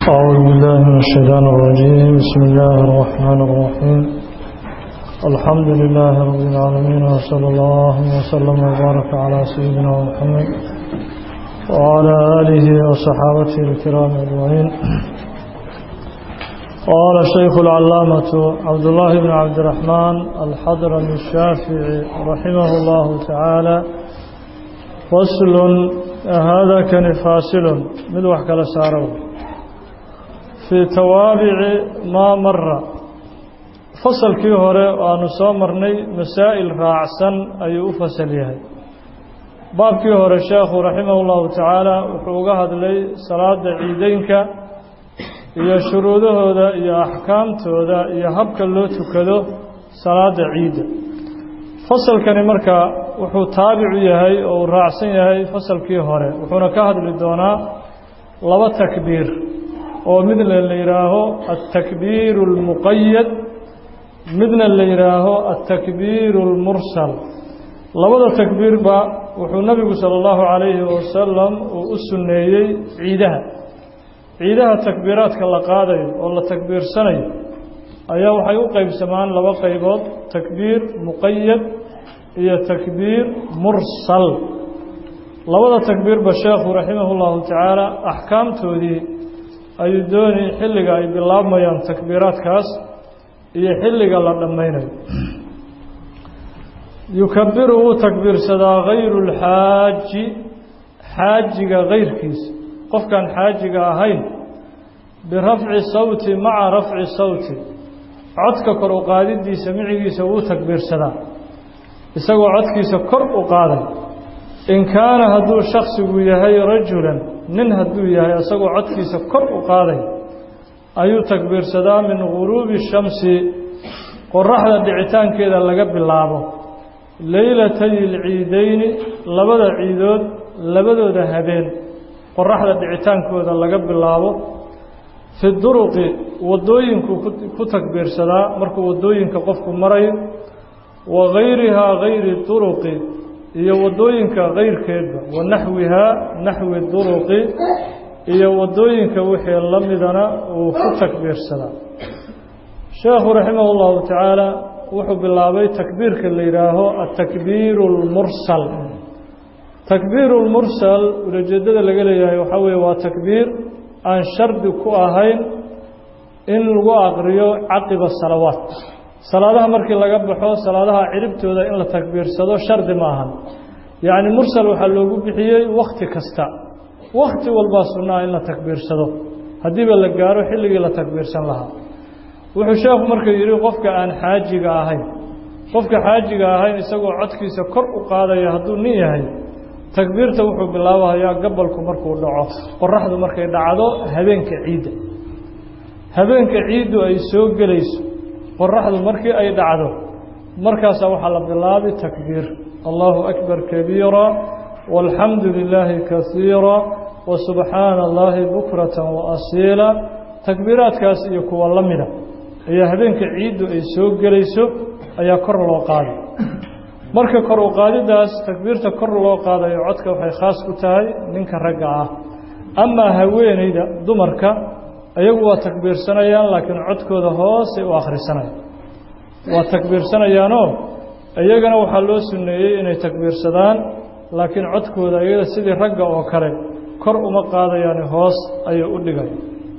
أعوذ بالله من الشيطان الرجيم بسم الله الرحمن الرحيم الحمد لله رب العالمين وصلى الله وسلم وبارك على سيدنا محمد وعلى آله وصحابته الكرام أجمعين قال الشيخ العلامة عبد الله بن عبد الرحمن الحضرمي الشافعي رحمه الله تعالى فصل هذا كان فاصل من وحكى لساره في توابع ما مر فصل كي هره وأن سومرني مسائل راعسا أي أفصل يهي باب كي هره الشيخ رحمه الله تعالى وحوقها لي صلاة عيدينك iyo shuruudahooda iyo axkaamtooda iyo habka loo tukado salaada ciidda fasalkani marka wuxuu taabicu yahay oo uu raacsan yahay fasalkii hore wuxuuna ka hadli doonaa laba takbiir oo midna la yidhaaho altakbiiru اlmuqayad midna la yidhaaho altakbiiru اlmursal labada takbiirba wuxuu nabigu salى اllahu calayhi wasalam uu u sunneeyey ciidaha ciidaha takbiiraadka la qaadayo oo la takbiirsanayo ayaa waxay u qeybsamaan laba qaybood takbiir muqayad iyo takbiir mursal labada takbiirba sheekhu raximah اllahu tacaala axkaamtoodii ayuu dooni xilliga ay bilaabmayaan takbiiraadkaas iyo xilliga la dhammaynayo yukabiru wuu takbiirsadaa hayru اlxaaji xaajiga kayrkiisa qofkaan xaajiga ahayn birafci sawti maca rafci sawti codka kor u qaadidiisa micigiisa wuu takbiirsadaa isagoo codkiisa kor u qaaday in kaana hadduu shaksigu yahay rajulan nin hadduu yahay isagoo codkiisa kor u qaaday ayuu takbiirsadaa min guruubi shamsi qoraxda dhicitaankeeda laga bilaabo leylatay ilciideyni labada ciidood labadooda habeen qoraxda dhicitaankooda laga bilaabo fi duruqi waddooyinku ku takbiirsadaa markuu waddooyinka qofku marayo wa gayrihaa gayri duruqi iyo waddooyinka kayrkeedba wa naxwihaa naxwi duruqi iyo waddooyinka wixii la midana uu ku takbiirsadaa sheekhu raximah اllahu tacaala wuxuu bilaabay takbiirka la yidhaaho atakbiiru اlmursal takbiiru lmursal ulajeedada laga leeyahay waxaa weeye waa takbiir aan shardi ku ahayn in lagu aqriyo caqiba salawaat salaadaha markii laga baxo salaadaha ciribtooda in la takbiirsado shardi ma ahan yacni mursal waxaa loogu bixiyey wakhti kasta wakhti walbaa sunnaa in la takbiirsado haddiiba la gaaro xilligii la takbiirsan lahaa wuxuu sheekhu marka yidhi qofka aan xaajiga ahayn qofka xaajiga ahayn isagoo codkiisa kor u qaadaya hadduu nin yahay takbiirta wuxuu bilaabahayaa gabalku markuu dhaco qoraxdu markay dhacdo habeenka ciidda habeenka ciiddu ay soo gelayso qoraxdu markii ay dhacdo markaasaa waxaa la bilaabi takbiir allahu akbar kabiira walxamdu lilaahi kasiira wa subxaana allahi bukratan wa asiila takbiiraadkaas iyo kuwa la mida ayaa habeenka ciiddu ay soo gelayso ayaa kor loo qaaday marka kor u qaadidaas takbiirta kor loo qaadayo codka waxay khaas ku tahay ninka ragga ah amaa haweeneyda dumarka iyagu waa takbiirsanayaan laakiin codkooda hoosay u akhrisanayaan waa takbiirsanayaanoo iyagana waxaa loo sunneeyey inay takbiirsadaan laakiin codkooda iyada sidii ragga oo kale kor uma qaadayaan hoos ayay u dhigay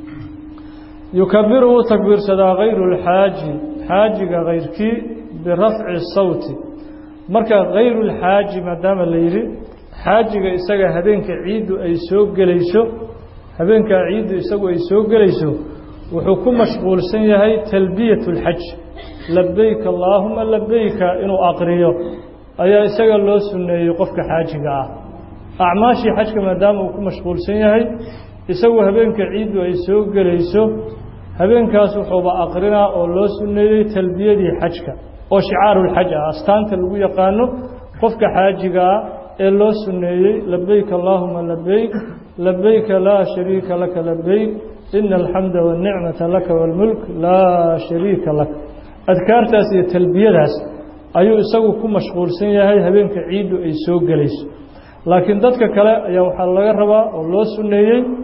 yukabiru wuu takbiirsadaa hayru lxaaji xaajiga kayrkii birafci sawti marka hayru lxaaji maadaama la yidhi xaajiga isaga habeenka ciiddu ay soo gelayso habeenkaa ciiddu isagu ay soo gelayso wuxuu ku mashquulsan yahay talbiyat اlxaj labeyk allaahuma labeyka inuu aqriyo ayaa isaga loo sunneeyey qofka xaajiga ah acmaashii xajka maadaama uu ku mashquulsan yahay isagu habeenka ciiddu ay soo gelayso habeenkaas wuxuuba aqrinaa oo loo sunneeyey talbiyadii xajka oo shicaaruulxaj ah astaanta lagu yaqaano qofka xaajiga ah ee loo sunneeyey labeyk allaahuma labeyk labeyka laa shariika laka labeyk ina alxamda waاnicmata laka wاlmulk laa shariika lak adkaartaas iyo talbiyadaas ayuu isagu ku mashquulsan yahay habeenka ciiddu ay soo gelayso laakiin dadka kale ayaa waxaa laga rabaa oo loo sunneeyey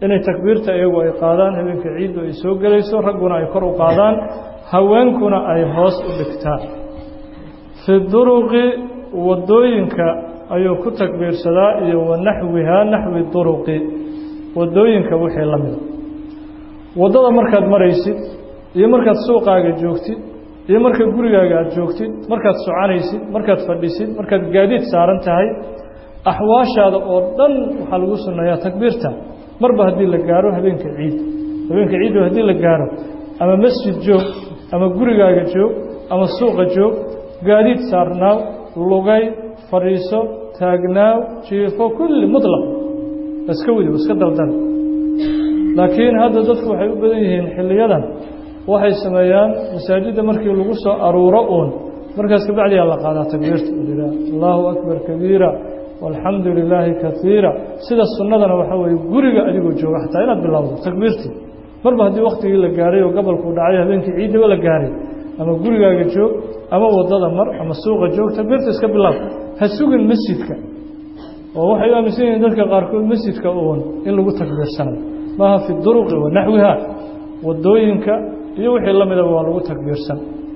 inay takbiirta iyagu ay qaadaan habeenka ciiddu ay soo gelayso ragguna ay kor u qaadaan haweenkuna ay hoos u dhigtaan fi duruqi waddooyinka ayuu ku takbiirsadaa iyo wa naxwihaa naxwi duruqi waddooyinka wixii la mida waddada markaad maraysid iyo markaad suuqaaga joogtid iyo marka gurigaaga aada joogtid markaad soconaysid markaad fadhisid markaad gaadiid saaran tahay axwaashaada oo dhan waxaa lagu sunneeyaa takbiirta marba haddii la gaaro habeenka ciid habeenka ciiddu haddii la gaaro ama masjid joog ama gurigaaga joog ama suuqa joog gaadiid saarnaaw lugay fadhiiso taagnaaw jiifo kulli mutlaq iska wadi iska daldal laakiin hadda dadku waxay u badan yihiin xilliyadan waxay sameeyaan masaajidda markii lagu soo aruuro uun markaas kabacdiyaa la qaadaa takbiirta lilah allahu akbar kabiira walxamdu lilaahi kaiira sida sunnadana waxaa weeye guriga adigoo jooga xataa inaad bilowdo takbiirtii marba haddii waktigii la gaaray oo gobolkuu dhacay habeenkii ciiddaba la gaaray ama gurigaaga joog ama waddada mar ama suuqa joog takbiirta iska bilaab ha sugin masjidka oo waxay u aaminsan yihiin dadka qaarkood masjidka uun in lagu takbiirsanayo maaha fi duruqi wa naxwiha waddooyinka iyo wixii la midaba waa lagu takbiirsan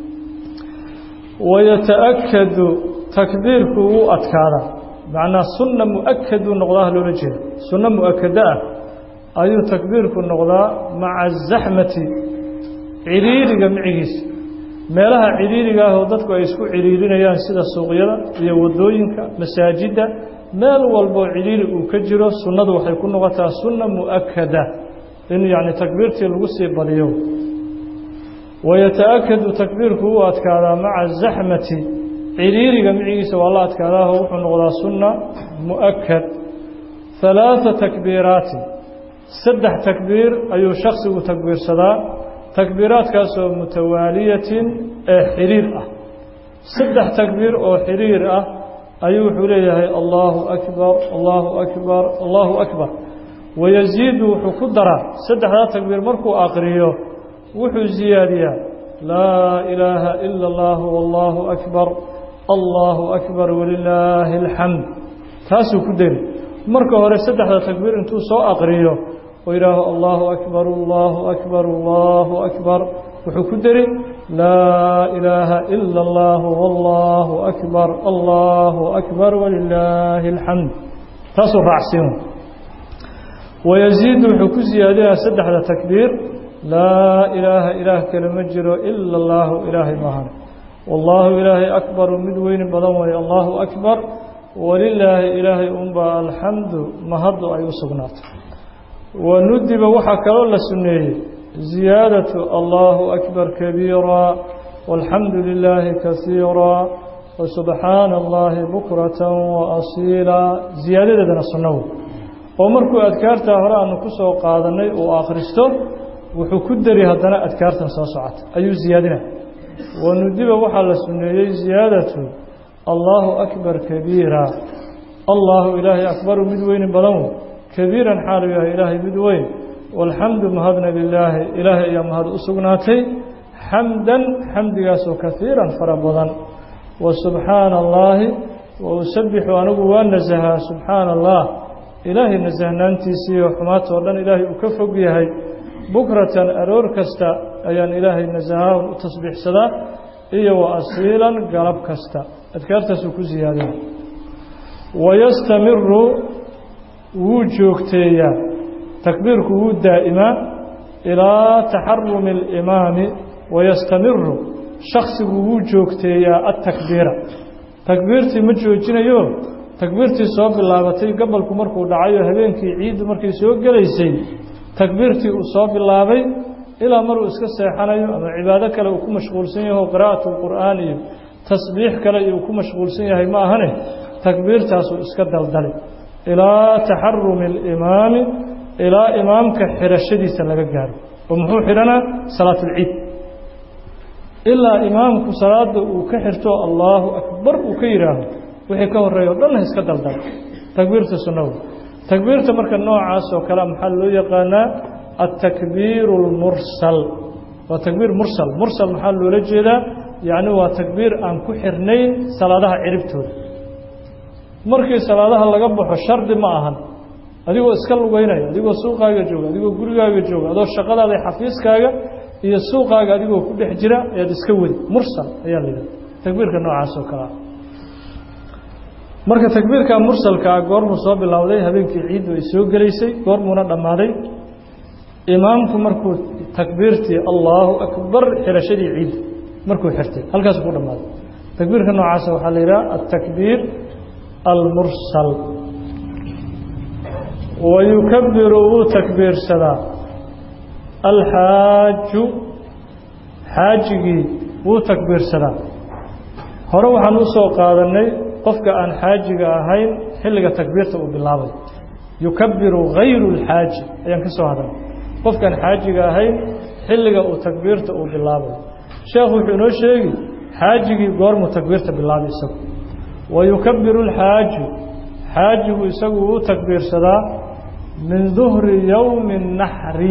wayataakadu takbiirku wuu adkaadaa macnaa sunna mu'akaduu noqdaa loola jeeda sunno mu'akada ah ayuu takbiirku noqdaa maca azaxmati ciriiriga micigiisa meelaha ciriiriga ah oo dadku ay isku ciriirinayaan sida suuqyada iyo waddooyinka masaajidda meel walboo ciriiri uu ka jiro sunnadu waxay ku noqotaa sunna mu'akada in yacni takbiirtii lagu sii badiyo wayataakadu takbiirku wuu adkaadaa maca azaxmati ciriiriga micigiisa waa la adkaadaaho wuxuu noqdaa sunna mu'akad halaata takbiiraatin saddex takbiir ayuu shaksigu takbiirsadaa takbiiraadkaasoo mutawaaliyatin ee xiriir ah saddex takbiir oo xiriir ah ayuu wuxuu leeyahay allaahu akbar allaahu akbar allaahu akbar wayasiidu wuxuu ku daraa saddexdaa takbiir markuu aqriyo wuxuu siyaadiyaa laa ilaaha ila اllah wallaahu akbar allaahu akbar walilaahi alxamd taasuu ku deri marka hore saddexda takbiir intuu soo aqriyo oo yidhaaho allaahu akbar allaahu akbar allaahu akbar wuxuu ku deri laa ilaaha ila اllah wallaahu akbar allaahu akbar walilaahi alxamd taasuu raacsiin wayasiidu wuxuu ku siyaadinaa saddexda takbiir laa ilaaha ilaah kale ma jiro ila allaahu ilaahay maahan wallaahu ilaahay akbaru mid weyni badan weeye allaahu akbar walilaahi ilaahay unbaa alxamdu mahaddu ay u sugnaatay wa nudiba waxaa kaloo la sunneeyey ziyaadatu allaahu akbar kabiira walxamdu lilaahi kasiira wasubxaana allaahi bukratan waasiila ziyaadadeedana sunno wey oo markuu adkaartaa hore aanu ku soo qaadannay uu akhristo wuxuu ku deri haddana adkaartan soo socota ayuu ziyaadina wanudiba waxaa la sunneeyey ziyaadatu allaahu akbar kabiira allaahu ilaahay akbaru mid weyni badan wey kabiiran xaalu yahay ilaahay mid weyn walxamdu mahadna lilaahi ilaahay ayaa mahad u sugnaatay xamdan xamdigaasoo kaiiran fara badan wa subxaana allaahi wa usabixu anigu waa nasahaa subxaana allah ilaahay nasahnaantiisiiyo xumaatoo dhan ilaahay uu ka fog yahay bukratan aroor kasta ayaan ilaahay nasahaa u tasbiixsadaa iyo wa asiilan galab kasta adkaartaasuu ku siyaadina wayastamiru wuu joogteeyaa takbiirku wuu daa'imaa ilaa taxarumi alimaami wayastamiru shaksigu wuu joogteeyaa atakbiira takbiirtii ma joojinayo takbiirtii soo bilaabatay gobolku markuu dhacayo habeenkii ciiddu markay soo gelaysay takbiirtii uu soo bilaabay ilaa maruu iska seexanayo ama cibaado kale uu ku mashquulsan yaho qiraa'atu lqur'aan iyo tasbiix kale iyo uu ku mashquulsan yahay ma ahane takbiirtaasuu iska daldalay ilaa taxarumi alimaami ilaa imaamka xirashadiisa laga gaaro oo muxuu xidhanaa salaatulciid ilaa imaamku salaada uu ka xirto allaahu akbar uu ka yidhaaho wixii ka horeeya o dhanna iska daldala takbiirta sunnahu takbiirta marka noocaas oo kale maxaa loo yaqaanaa altakbiiru اlmursal waa takbiir mursal mursal maxaa loola jeedaa yacni waa takbiir aan ku xirnayn salaadaha ciribtooda markii salaadaha laga baxo shardi ma ahan adigoo iska lugeynaya adigoo suuqaaga jooga adigoo gurigaaga jooga adoo shaqadaada xafiiskaaga iyo suuqaaga adigoo ku dhex jira ayaad iska wadi mursal ayaa la yidhaha takbiirka noocaas oo kale ah marka takbiirka mursalkaa goormuu soo bilowday habeenkii ciiddu ay soo gelaysay goormuuna dhammaaday imaamku markuu takbiirtii allaahu akbar xirashadii ciidda markuu xirtay halkaas ku dhammaaday takbiirka noocaasa waxaa la yidhaha altakbiir almursal wa yukabiru wuu takbiirsadaa alxaaju xaajigii wuu takbiirsadaa hore waxaan u soo qaadannay qofka aan xaajiga ahayn xilliga takbiirta uu bilaabay yukabiru hayru اlxaaji ayaan ka soo hadalnay qofkaan xaajiga ahayn xilliga uu takbiirta uu bilaabay sheekhu wuxuu inoo sheegi xaajigii goormuu takbiirta bilaabay isagu wa yukabiru اlxaaju xaajigu isagu wuu takbiirsadaa min duhri yowmi الnaxri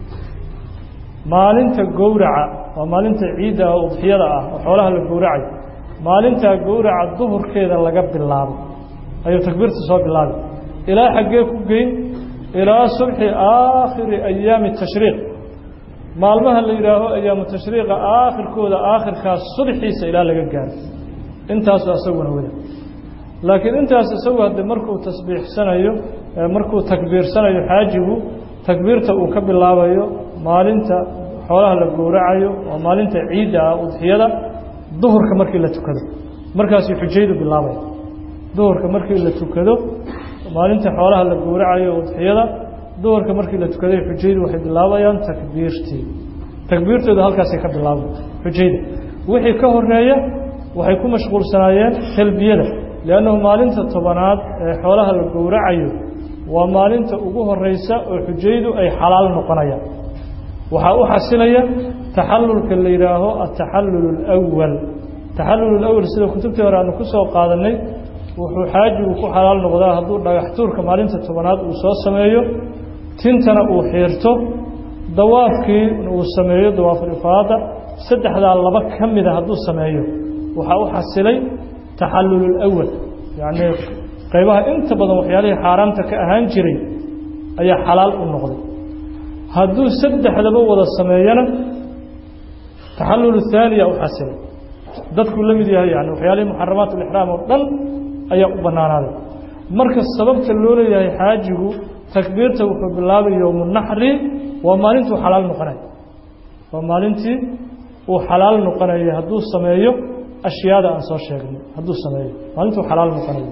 maalinta gowraca waa maalinta ciidda ah udxiyada ah oo xoolaha la gowracayo maalintaa gowraca duhurkeeda laga bilaabo ayuu takbiirta soo bilaabay ilaa xaggee ku geyn ilaa subxi aakhiri ayaami tashriiq maalmaha la yidhaaho ayaamu tashriiqa aakhirkooda aakhirkaas subxiisa ilaa laga gaaro intaasu isaguna wada laakiin intaas isagu haddee markuu tasbiixsanayo markuu takbiirsanayo xaajigu takbiirta uu ka bilaabayo maalinta xoolaha la gowracayo waa maalinta ciidda ah udxiyada duhurka markii la tukado markaasuu xujaydu bilaabaya duhurka markii la tukado maalinta xoolaha la gowracayo udxiyada duhurka markii la tukaday xujaydu waxay bilaabayaan takbiirtii takbiirtooda halkaasay ka bilaabay xujayda wixii ka horeeya waxay ku mashquulsanaayeen talbiyada liannahu maalinta tobanaad ee xoolaha la gowracayo waa maalinta ugu horeysa oo xujaydu ay xalaal noqonayaan waxaa u xasilaya taxalulka la yidhaaho ataxallul اlأwal taxallul اlأwal sida kutubtii hore aanu ku soo qaadanay wuxuu xaajigu ku xalaal noqdaa hadduu dhagax tuurka maalinta tobanaad uu soo sameeyo tintana uu xiirto dawaafkii uu sameeyo dawaafulifaada saddexdaa laba ka mida hadduu sameeyo waxaa u xasilay taxallul اlأwal yacnii qaybaha inta badan waxyaalihii xaaraamta ka ahaan jiray ayaa xalaal u noqday hadduu saddexdaba wada sameeyana taxallul haaniya u xasilay dadkuu la mid yahay yani waxyaalihii muxaramaat ulixraam oo dhan ayaa u bannaanaaday marka sababta loo leeyahay xaajigu takbiirta wuxuu bilaabay yowmu naxri waa maalintuu xalaal noqonaya waa maalintii uu xalaal noqonaya hadduu sameeyo ashyaada aan soo sheegnay hadduu sameeyo maalintuu xalaal noqonayo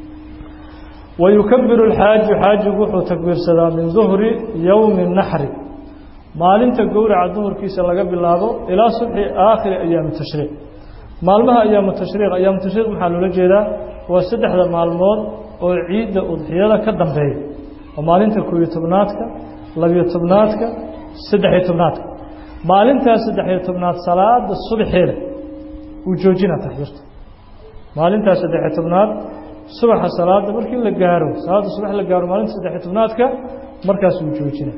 wayukabiru alxaaju xaajigu wuxuu takbiirsadaa min duhri yowmi naxri maalinta gowraca duhurkiisa laga bilaabo ilaa subxi aakhiri ayaami tashriiq maalmaha ayaamu tashriiq ayaamu tashriiq maxaa loola jeedaa waa saddexda maalmood oo ciidda udxiyada ka dambeeya oo maalinta koobiyo tobnaadka labiyo tobnaadka saddexiyo tobnaadka maalintaas saddexiyo tobnaad salaada subaxeeda uu joojina takbiirta maalintaas saddexiyo tobnaad subaxa salaada markii la gaaro salaada subax la gaaro maalinta saddexiyo tobnaadka markaas uu joojina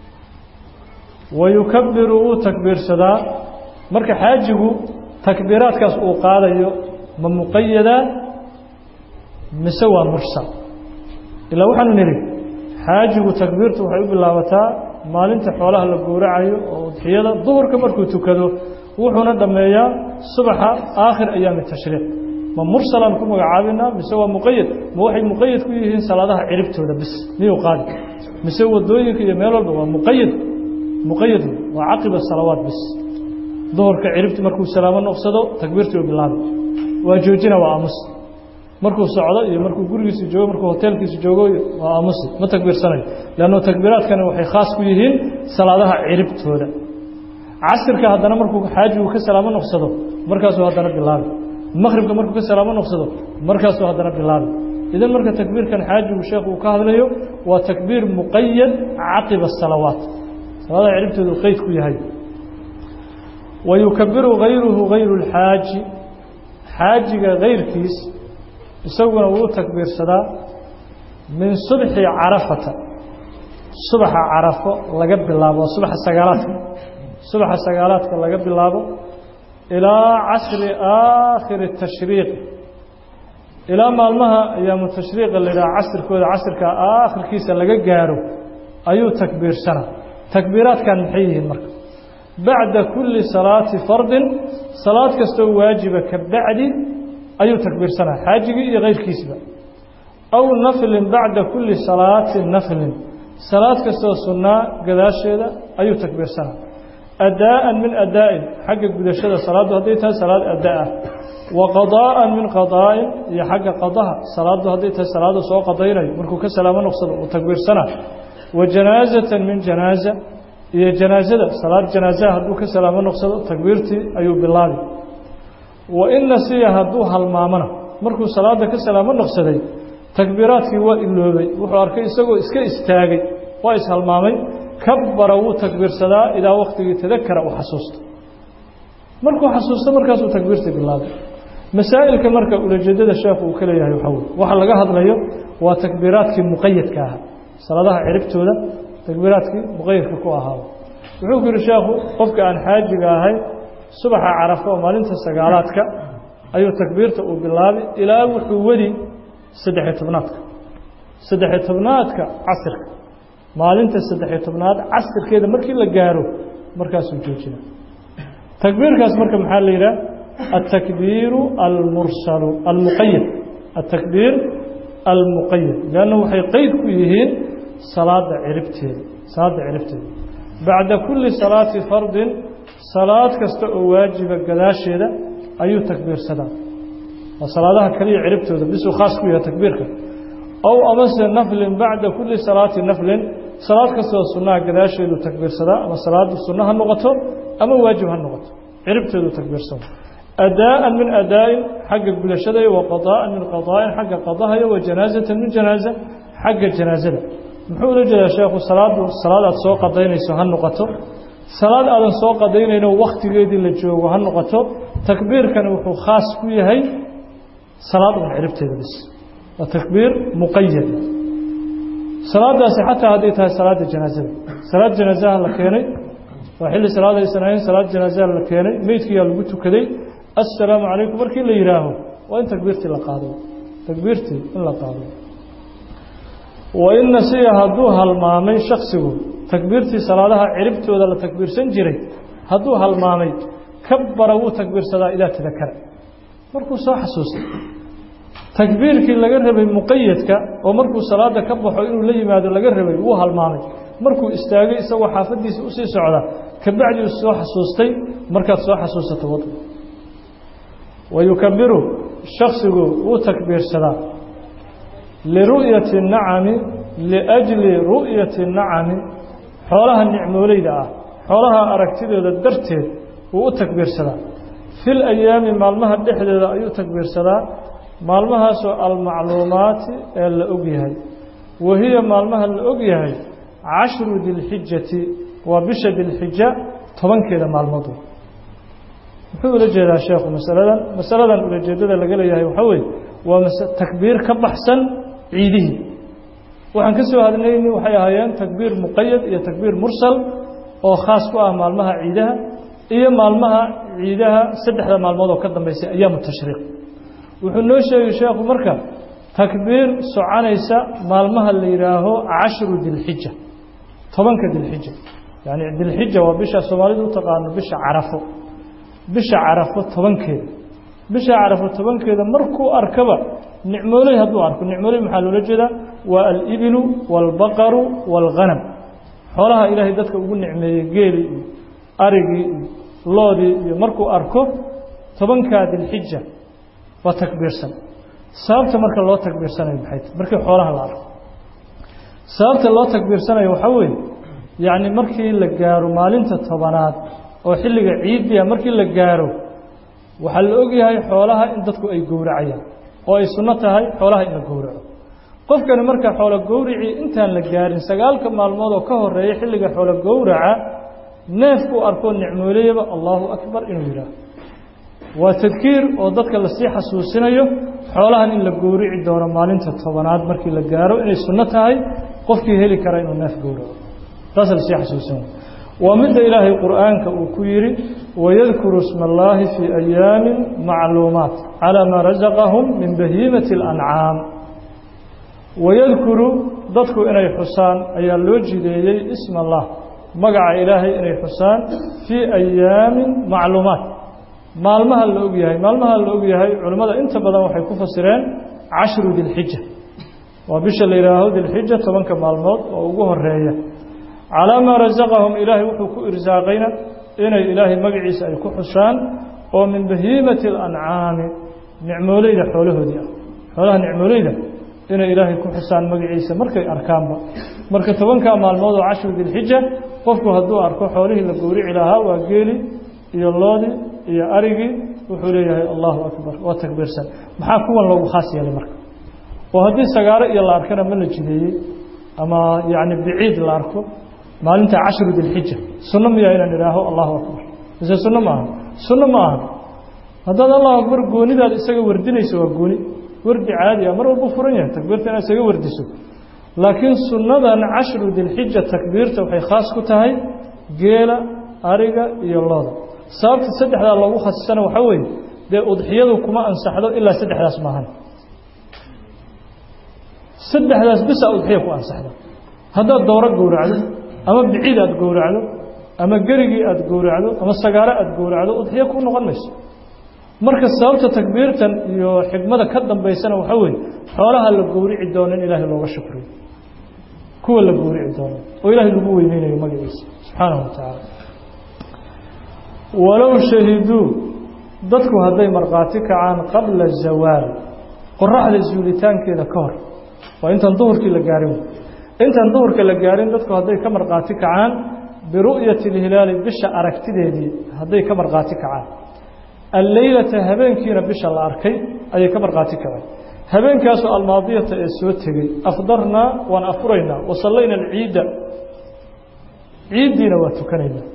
wa yukabiru wuu takbiirsadaa marka xaajigu takbiiraadkaas uu qaadayo ma muqayadaa mise waa mursal ilaa waxaanu nidhi xaajigu takbiirtu waxay u bilaabataa maalinta xoolaha la gowracayo oo udxiyada duhurka markuu tukado wuxuuna dhammeeyaa subaxa aakhir ayaami tashriiq ma mursalaan ku magacaabinaa mise waa muqayad ma waxay muqayad ku yihiin salaadaha ciribtooda bis miyuu qaadi mise wadooyinka iyo meel walba waa muqayad muqayad waa caqiba salawaat bis duhurka ciribti markuu salaamo noqsado takbiirtii u bilaabay waa joojina waa aamusi markuu socdo iyo markuu gurigiisa joogo markuu hoteelkiisa joogo waa aamusi ma takbiirsanayo leanno takbiiraadkani waxay khaas ku yihiin salaadaha ciribtooda casirka haddana markuu xaajigu ka salaamo noqsado markaasuu haddana bilaabay maqribka markuu ka salaamo noqsado markaasuu haddana bilaabay idan marka takbiirkan xaajigu sheekhu uu ka hadlayo waa takbiir muqayad caqiba asalawaat salaadaha ciribtooda uu qeyd ku yahay wa yukabiru hayruhu hayru اlxaaji xaajiga kayrkiis isaguna wuu takbiirsadaa min subxi carafata subaxa carafo laga bilaabo waa subaxa sagaalaadka subaxa sagaalaadka laga bilaabo ilaa casri aakhiri tashriiq ilaa maalmaha ayaamu tashriiqa la yidhaha casirkooda casirka aakhirkiisa laga gaaro ayuu takbiirsanaa takbiiraadkan maxay yihiin marka bacda kulli salaati fardin salaad kastoo waajiba ka bacdi ayuu takbiirsanaa xaajigii iyo keyrkiisba aw naflin bacda kulli salaati naflin salaad kastoo sunnaa gadaasheeda ayuu takbiirsanaa adaa'an min adaa'in xagga gudashada salaaddu hadday tahay salaad adaa ah wa qadaa'an min qadaa'in iyo xagga qadaha salaaddu hadday tahay salaada soo qadaynayo markuu ka salaamo noqsado uu takbiirsanaa wa janaazatan min janaaza iyo janaazada salaad janaazaha hadduu ka salaamo noqsado takbiirtii ayuu bilaabi wa in nasiya hadduu halmaamona markuu salaada ka salaamo noqsaday takbiiraadkii waa iloobay wuxuu arkay isagoo iska istaagay waa ishalmaamay kabbara wuu takbiirsadaa idaa waktigii tadakara uu xasuusto markuu xasuusto markaasuu takbiirtii bilaabay masaa'ilka marka ulajeedada sheekhu uu ka leeyahay waxaa wey waxa laga hadlayo waa takbiiraadkii muqayadka ahaa salaadaha ciribtooda takbiiraadkii muqayadka ku ahaaba wuxuu ku yihi sheekhu qofka aan xaajiga ahay subaxa carafo oo maalinta sagaalaadka ayuu takbiirta uu bilaabay ilaa wuxuu wadi saddexiyo tobnaadka saddexiyo tobnaadka casirka maalinta saddexiyo tobnaad casirkeeda markii la gaaro markaasuu joojina takbiirkaas marka maxaa la yidhaha atakbiiru almursalu almuqayad atakbiir almuqayad leanna waxay qeyd ku yihiin salaada ciribteeda salaada ciribteeda bacda kulli salaati fardin salaad kasta oo waajiba gadaasheeda ayuu takbiirsadaa waa salaadaha kaliya ciribtooda bisuu khaas ku yahay takbiirka ow amase naflin bacda kulli salaati naflin salaad kastoo sunnaha gadaasheedu takbiirsadaa ama salaadu sunno ha noqoto ama waajib ha noqoto ciribteedu takbiirsada adaa'an min adaa'in xagga gudashadayo wa qadaa'an min qadaa'in xagga qadahayo wa janaazatan min janaaza xagga janaazada muxuu ula jeedaa sheekhu salaadu salaad aad soo qadaynayso ha noqoto salaad aadan soo qadaynayno wakhtigeedii la joogo ha noqoto takbiirkani wuxuu khaas ku yahay salaad un ciribteeda bis waa takbiir muqayad salaadaasi xataa hadday tahay salaada janaazada salaad janaazaha la keenay waa xilli salaad aysan ahayn salaad janaazaha la keenay meydkiyaa lagu tukaday assalaamu calaykum markii la yidhaaho waa in takbiirtii la qaado takbiirtii in la qaado wa in nasiya hadduu halmaamay shaksigu takbiirtii salaadaha ciribtooda la takbiirsan jiray hadduu halmaamay kabbara wuu takbiirsadaa idaa tadakara markuu soo xasuustay takbiirkii laga rabay muqayadka oo markuu salaada ka baxo inuu la yimaado laga rabay wuu halmaamay markuu istaagay isagoo xaafadiisa usii socda kabacdi uu soo xasuustay markaad soo xasuusato wad wa yukabiru shaksigu wuu takbiirsadaa liru'yati nacami liajli ru'yati nacami xoolaha nicmooleyda ah xoolaha aragtidooda darteed wuu u takbiirsadaa fil ayaami maalmaha dhexdeeda ayuu takbiirsadaa maalmahaasoo almacluumaati ee la og yahay wa hiya maalmaha la og yahay cashru dilxijati waa bisha dilxija tobankeeda maalmood muxuu ula jeedaa sheekhu masaladan masaladan ulajeedada laga leeyahay waxaa weeye waa takbiir ka baxsan ciidihii waxaan ka soo hadlayni waxay ahaayeen takbiir muqayad iyo takbiir mursal oo khaas ku ah maalmaha ciidaha iyo maalmaha ciidaha saddexda maalmood oo ka dambeysay ayaamu tashriiq wuxuu noo sheegay sheekhu marka takbiir soconaysa maalmaha la yidhaaho cashru dilxija tobanka dilxija yani dilxija waa bisha soomaalidu u taqaano bisha carafo bisha carafo tobankeeda bisha carafo tobankeeda markuu arkaba nicmooley hadduu arko nicmooley maxaa loola jeedaa waa alibilu waalbaqaru waalghanam xoolaha ilaahay dadka ugu nicmeeyey geelii iyo arigii iyo loodii iyo markuu arko tobankaa dilxija waa takbiirsan sababta marka loo takbiirsanayo maxay tahy markii xoolaha la arko sababta loo takbiirsanayo waxaa weeye yacni markii la gaaro maalinta tobanaad oo xilliga ciidiya markii la gaaro waxaa la ogyahay xoolaha in dadku ay gowracayaan oo ay sunno tahay xoolaha in la gowraco qofkani marka xoolo gowricii intaan la gaarin sagaalka maalmood oo ka horeeya xilliga xoolo gowraca neefkuu arkoo nicmooleyaba allahu akbar inuu yidhaaho waa tadkiir oo dadka lasii xasuusinayo xoolahan in la gowrici doono maalinta tobanaad markii la gaaro inay sunno tahay qofkii heli kara inuu neef gowraco taasa lasii xasuusinayo waa midda ilaahay qur'aanka uu ku yidhi wayadkuru isma allaahi fii ayaamin macluumaat calaa maa rasaqahum min bahiimati اlancaam wayadkuru dadku inay xusaan ayaa loo jideeyey isma allah magaca ilaahay inay xusaan fii ayaamin macluumaat maalmaha la og yahay maalmaha la og yahay culimmada inta badan waxay ku fasireen cashru dilxija waa bisha la yidhaaho dilxija tobanka maalmood oo ugu horeeya calaa maa rasaqahum ilaahay wuxuu ku irsaaqayna inay ilaahay magaciisa ay ku xusaan oo min bahiimati alancaami nicmooleyda xoolahoodii ah xoolaha nicmooleyda inay ilaahay ku xusaan magaciisa markay arkaanba marka tobankaa maalmood oo cashru dilxija qofku hadduu arko xoolihii la gowrici lahaa waa geeli iyo loodii iyo arigii wuxuu leeyahay allahu akbar waa takbiirsan maxaa kuwan loogu khaas yeelay marka oo haddii sagaaro iyo la arkana ma la jideeyey ama yacni biciid la arko maalinta cashru dilxija sunno miyaa inaan idhaaho allahu akbar mise sunno ma aha sunno ma aha haddaad allahu akbar goonidaad isaga wardinayso waa gooni wardi caadi ah mar walbuu furan yahay takbiirta inaad isaga wardiso laakiin sunnadan cashru dilxija takbiirta waxay khaas ku tahay geela ariga iyo looda sababta saddexdaa loogu khasisana waxaa weeye dee udxiyadu kuma ansaxdo ilaa saddexdaas maahan saddexdaas bisa udxiya ku ansaxda haddaad dowro gowracdo ama biciid aad gowracdo ama gerigii aad gowracdo ama sagaaro aad gowracdo udxiyo ku noqon mayso marka sababta takbiirtan iyo xigmada ka dambaysana waxaa weeye xoolaha la gowrici doono in ilaahay looga shukriyo kuwa la gowrici doono oo ilaahay lagu weyneynayo magaciisa subxaanahu wa tacaala walow shahiduu dadku hadday markhaati kacaan qabla zawaal qoraxda zuulitaankeeda ka hor waa intaan duhurkii la gaarin intaan duhurka la gaarin dadku hadday ka markhaati kacaan biru'yati اlhilaali bisha aragtideedii hadday ka markhaati kacaan alleylata habeenkiina bisha la arkay ayay ka markhaati kaceen habeenkaasoo almaadiyata ee soo tegey afdarnaa waan afuraynaa wasallayna alciidda ciiddiina waa tukanaynaa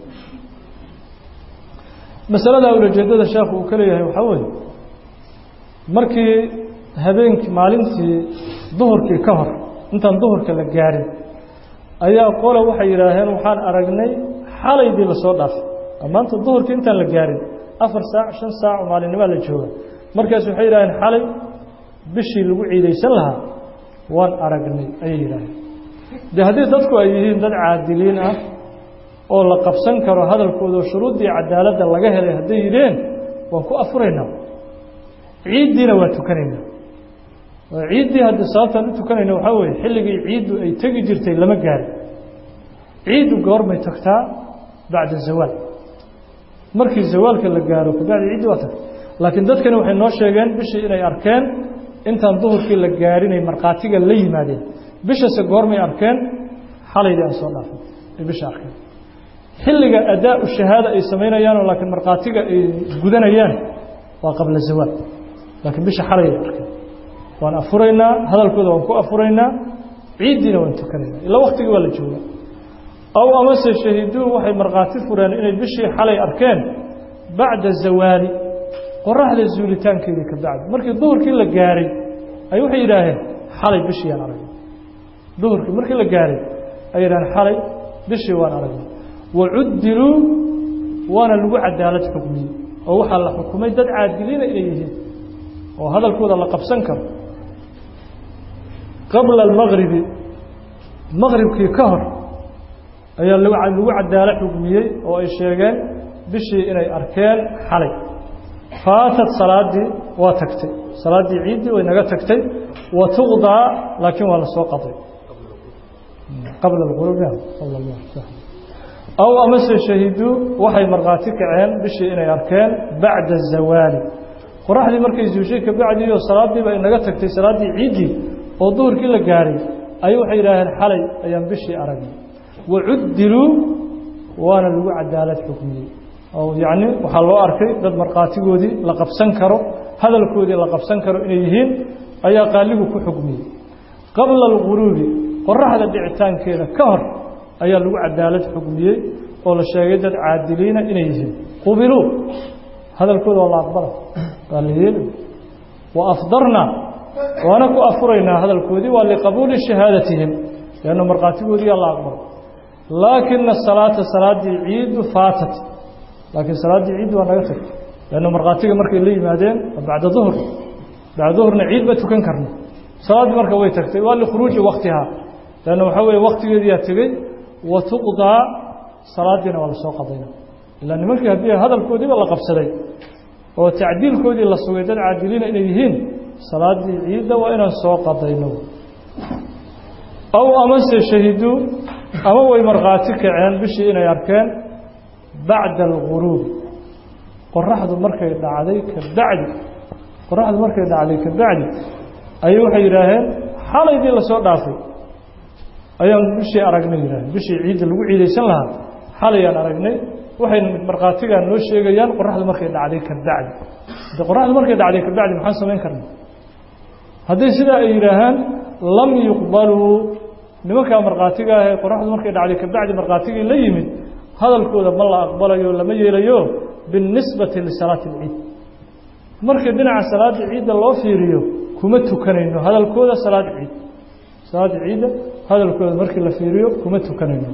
masaladaa ulajeedada sheekhu uu ka leeyahay waxaa weeye markii habeenkii maalintii duhurkii ka hor intaan duhurka la gaarin ayaa qole waxay yidhaaheen waxaan aragnay xalaydii lasoo dhaafay maanta duhurkii intaan la gaarin afar saac shan saac oo maalinnimaa la jooga markaas waxay yidhaaheen xalay bishii lagu ciidaysan lahaa waan aragnay ayay yidhaaheen dee haddii dadku ay yihiin dad caadiliin ah oo la qabsan karo hadalkooda shuruuddii cadaaladda laga helay hadday yidheen waan ku afuraynaa ciiddiina waa tukanaynaa ciiddii haddi sababtaan u tukanayna waxaa weeye xilligii ciiddu ay tegi jirtay lama gaarin ciiddu goormay tagtaa bacda zawaal markii zawaalka la gaaro kabacdi ciiddi waa tagtay laakiin dadkani waxay noo sheegeen bishii inay arkeen intaan duhurkii la gaarinay markhaatiga la yimaadeen bishase goormay arkeen xalaydii aan soo dhaafay ay bisha arkeen xilliga adaa-u shahaada ay samaynayaanoo laakiin markhaatiga ay gudanayaan waa qabla zawaal laakiin bisha xalayay arkeen waan afuraynaa hadalkooda waan ku afuraynaa ciiddiina waan tukanaynaa ilaa waktigii waa la joogaa aw amase shahiduu waxay markhaati fureen inay bishii xalay arkeen bacda zawaali qoraxda zuulitaankeedii ka bacdi markii duhurkii la gaaray ay waxay yidhaaheen xalay bishii aan aragnay duhurkii markii la gaaray ay yidhaheen xalay bishii waan aragnay wacuddiluu waana lagu cadaalad xukmiyey oo waxaa la xukumay dad caadiliina inay yihiin oo hadalkooda la qabsan karo qabla almagribi maqribkii ka hor ayaa lagu cadaalo xugmiyey oo ay sheegeen bishii inay arkeen xalay faatad salaaddii waa tagtay salaaddii ciiddii way naga tagtay wa tuqdaa laakiin waa la soo qaday qabla alquruub aw amase shahiduu waxay markhaati kaceen bishii inay arkeen bacda azawaali qoraxdii markay zuushay ka bacdii oo salaaddiiba ay naga tagtay salaaddii ciiddii oo duhurkii la gaaray ay waxay yidhaaheen xalay ayaan bishii aragnay wacuddiluu waana lagu cadaalad xukmiyey oo yacni waxaa loo arkay dad markhaatigoodii la qabsan karo hadalkoodii la qabsan karo inay yihiin ayaa qaaligu ku xukmiyey qabla alquruubi qoraxda dhicitaankeeda ka hor ayaa lagu cadaalad xukmiyey oo la sheegay dad caadiliina inay yihiin qubiluu hadalkooda waa la aqbala waa la yeeli wa afdarna waana ku afuraynaa hadalkoodii waa liqabuuli shahaadatihim leanna markhaatigoodiiyaa la aqbalo laakina salaata salaaddii ciiddu faatat laakiin salaaddii ciiddu waa naga tagtay leanna markhaatiga markay la yimaadeen bacda duhr bacda duhrna ciid ba tukan karna salaaddii marka way tagtay waa likhuruuji waktihaa leanna waxaa weeye waktigeediyaa tegey wa tuqdaa salaaddiina waa lasoo qadayna ilaa nimankii haddii hadalkoodiiba la qabsaday oo tacdiilkoodii la sugay dad caadiliina inay yihiin salaaddii ciidda waa inaan soo qadayno aw amase shahiduu ama way markhaati kaceen bishii inay arkeen bacda alguruubi qoraxdu markay dhacday ka bacdi qoraxdu markay dhacday ka bacdi ayay waxay yidhaaheen xalaydii lasoo dhaafay ayaan bishii aragnay yidhaaheen bishii ciidda lagu ciidaysan lahaa xalayaan aragnay waxay markhaatigaa noo sheegayaan qoraxdu markay dhacday ka bacdi de qoraxdu markay dhacday ka bacdi maxaan samayn karna haddii sidaa ay yidhaahaan lam yuqbaluu nimankaa markhaatiga ahee qoraxdu markay dhacday ka bacdi markhaatigii la yimid hadalkooda ma la aqbalayo lama yeelayo biاlnisbati lisalaati اlciid markii dhinaca salaada ciidda loo fiiriyo kuma tukanayno hadalkooda salaad ciid salaada ciidda hadalkooda markii la fiiriyo kuma tukanayno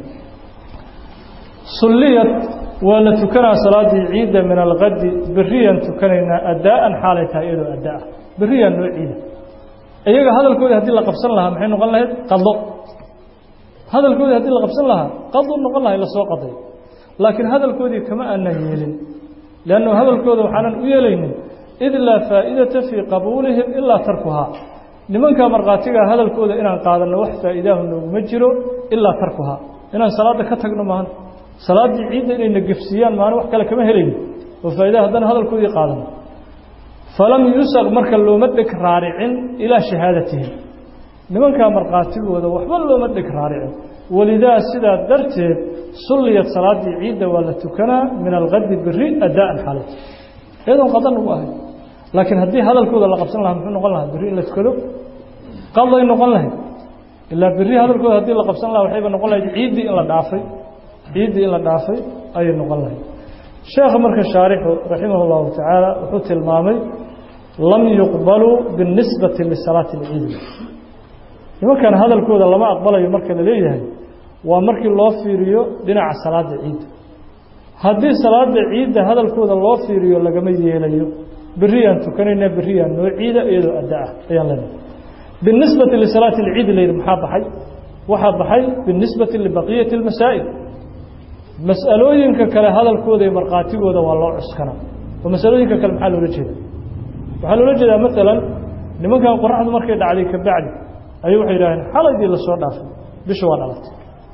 sulliyad waa la tukanaa salaadii ciidda min alkadi beriyaan tukanaynaa addaa'an xaalay tahay iyadoo addaa beriyaan noo ciida iyaga hadalkoodii haddii la qabsan lahaa maxay noqon lahayd qado hadalkoodii haddii la qabsan lahaa qadu noqon lahay lasoo qaday laakiin hadalkoodii kama aanan yeelin leannu hadalkooda waxaanan u yeelaynin id laa faa'idata fii qabuulihim ilaa tarkuhaa nimankaa markhaatigaa hadalkooda inaan qaadanno wax faa'iidaahu nooguma jiro ilaa tarkuhaa inaan salaadda ka tagno maahan salaaddii ciidda inayna gefsiiyaan maalin wax kale kama helayno oo faa'idaha haddana hadalkoodii qaadano falam yusaq marka looma dheg raaricin ilaa shahaadatihim nimankaa markhaatigooda waxba looma dheg raaricin walidaa sidaa darteed sulliyad salaaddii ciidda waa la tukanaa min alkadi beri addaa'an xaalad iyadoon qadan ugu ahay laakiin haddii hadalkooda la qabsan lahaa muxuu noqon lahaa berri in la tukado qaday noqon lahayd ilaa berri hadalkooda haddii la qabsan lahaa waxayba noqon lahayd ciiddii in la dhaafay ciiddii in la dhaafay ayay noqon lahayd sheekha marka shaarixu raximah اllahu tacaala wuxuu tilmaamay lam yuqbaluu biاnisbati lisalaati اlciid nimankan hadalkooda lama aqbalayo marka la leeyahay waa markii loo fiiriyo dhinaca salaada ciidda haddii salaada ciidda hadalkooda loo fiiriyo lagama yeelayo beriyaan tukanayna beriyaan noo ciida iyadoo adda ah ayaan leenahay biاnisbati lisalaati اlciid la yidhi maxaa baxay waxaa baxay biاnisbati libaqiyati اlmasaa'il mas'alooyinka kale hadalkooda iyo markhaatigooda waa loo cuskanaa oo masalooyinka kale maxaa loola jeeda waxaa loola jeedaa maalan nimankan qoraxdu markay dhacday ka bacdi ayay waxay yidhaaheen xalaydii lasoo dhaafay bisha waa dhalatay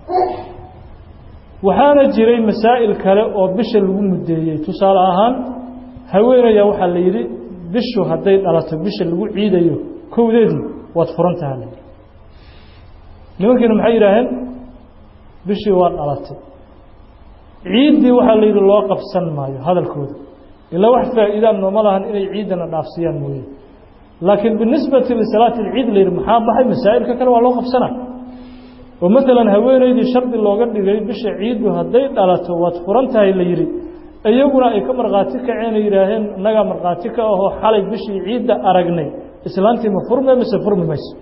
waxaana jiray masaa'il kale oo bisha lagu muddeeyey tusaale ahaan haweenaya waxaa la yidhi bishu hadday dhalato bisha lagu ciidayo kowdeedii waad furan taha la yidhi nimankiina maxay yidhaaheen bishii waa dhalatay ciiddii waxaa la yidhi loo qabsan maayo hadalkooda ilaa wax faa'iidaan nooma lahan inay ciiddana dhaafsiyaan mooye laakiin binisbati lisalaati alciid la yidhi maxaa baxay masaa'ilka kale waa loo qabsanaa oo maalan haweeneydii shardi looga dhigay bisha ciiddu hadday dhalato waad furan tahay la yidhi iyaguna ay ka markhaati kaceen ay yidhaaheen innagaa markhaati ka ahoo xalay bishii ciidda aragnay islaantii ma furme mise furmi mayso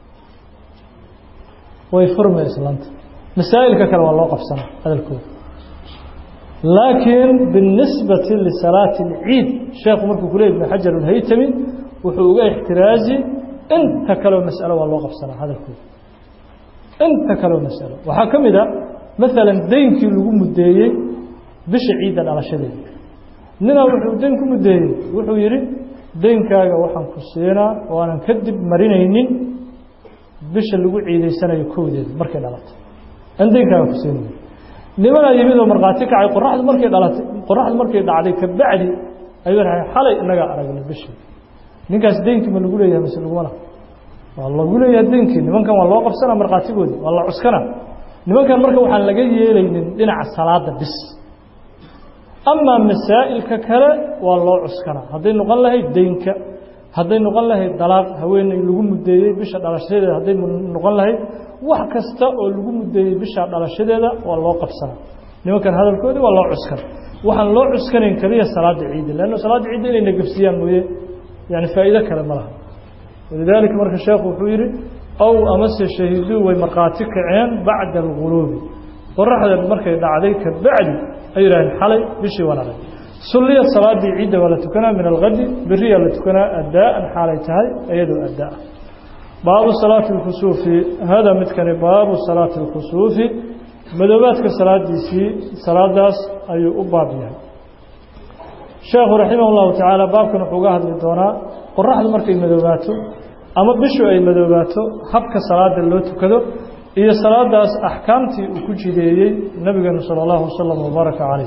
way furme islaanta masaa'ilka kale waa loo qabsanaa hadalkooda laakiin biاnisbati lisalaati اlciid sheekhu markuu ku ley ibn xajar alhaytami wuxuu uga ixtiraazi inta kaleo mas'alo waa loo qabsanaa hadalkooda inta kaleo mas'alo waxaa ka mid a maalan deynkii lagu muddeeyey bisha ciidda dhalashadeeda ninaa wuxuu deyn ku muddeeyey wuxuu yidhi deynkaaga waxaan ku siinaa oo aanan kadib marinaynin bisha lagu ciidaysanayo kowdeeda markay dhalato aan deynkaaga ku siinay nimanaa yimid oo markhaati kacay qoraxdu markay dhalatay qoraxdu markay dhacday ka bacdi ayuu rahay xalay inagaa aragnay bishii ninkaas deynkii ma lagu leeyahay mise laguma laha waa lagu leeyahay deynkii nimankan waa loo qabsanaa markhaatigoodi waa la cuskanaa nimankan marka waxaan laga yeelaynin dhinaca salaada bis amaa masaa'ilka kale waa loo cuskanaa hadday noqon lahayd deynka hadday noqon lahayd dalaaq haweeney lagu muddeeyey bisha dhalashadeeda hadday noqon lahayd wax kasta oo lagu muddeeyey bisha dhalashadeeda waa loo qabsanaa nimankan hadalkoodii waa loo cuskana waxaan loo cuskanayn keliya salaada ciidda leanna salaada ciidda inay nagafsiyaan mooye yani faa'iido kale ma laha walidaalika marka sheekhu wuxuu yidhi ow amase shahiduu way markhaati kaceen bacda alguruubi qoraxda markay dhacday ka bacdi ay yidhaaheen xalay bishii waan arag sulliyad salaadii ciidda waa la tukanaa min alkadi beriyaa la tukanaa addaa'an xaalay tahay iyadoo addaa baabu salaati اlkusuufi hada midkani baabu salaati اlkusuufi madoobaadka salaadiisii salaadaas ayuu u baab yahay sheekhu raximah اllahu tacaala baabkan wuxuu uga hadli doonaa qoraxdu markay madoobaato ama bishu ay madoobaato habka salaada loo tukado iyo salaadaas axkaamtii uu ku jideeyey nabigeenu salى اllahu wasalam wbaaraka calayh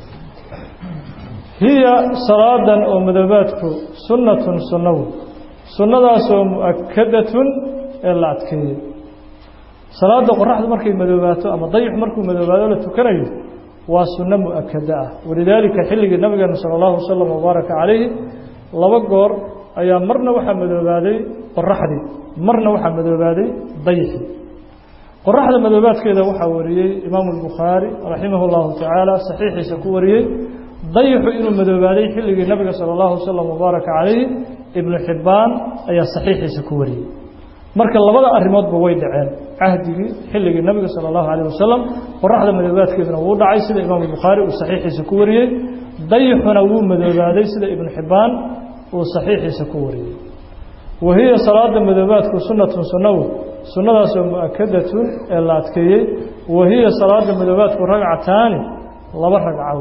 hiya salaadan oo madoobaadku sunnatun sunnawu sunnadaasoo mu'akadatun ee la adkeeyey salaada qoraxdu markay madoobaato ama dayixu markuu madoobaado la tukanayo waa sunno mu'akada ah walidaalika xilligii nabigeena sala allahu wasalam wabaaraka calayhi laba goor ayaa marna waxaa madoobaaday qoraxdii marna waxaa madoobaaday dayixii qoraxda madoobaadkeeda waxaa wariyey imaamu albukhaari raximah llahu tacaala saxiixiisa ku wariyey dayixu inuu madoobaaday xilligii nabiga sala allahu wasalam wabaaraka calayhi ibnu xibbaan ayaa saxiixiisa ku wariyey marka labada arrimoodba way dhaceen cahdigii xilligii nabiga sala allahu calayh wasalam qoraxda madoobaadkeeduna wuu dhacay sida imaamu bukhaari uu saxiixiisa ku wariyey dayixuna wuu madoobaaday sida ibnu xibbaan uu saxiixiisa ku wariyey wa hiya salaada madoobaadku sunnatun sunnawu sunnadaasoo mu'akadatun ee la adkeeyey wa hiya salaada madoobaadku ragcataani laba ragcow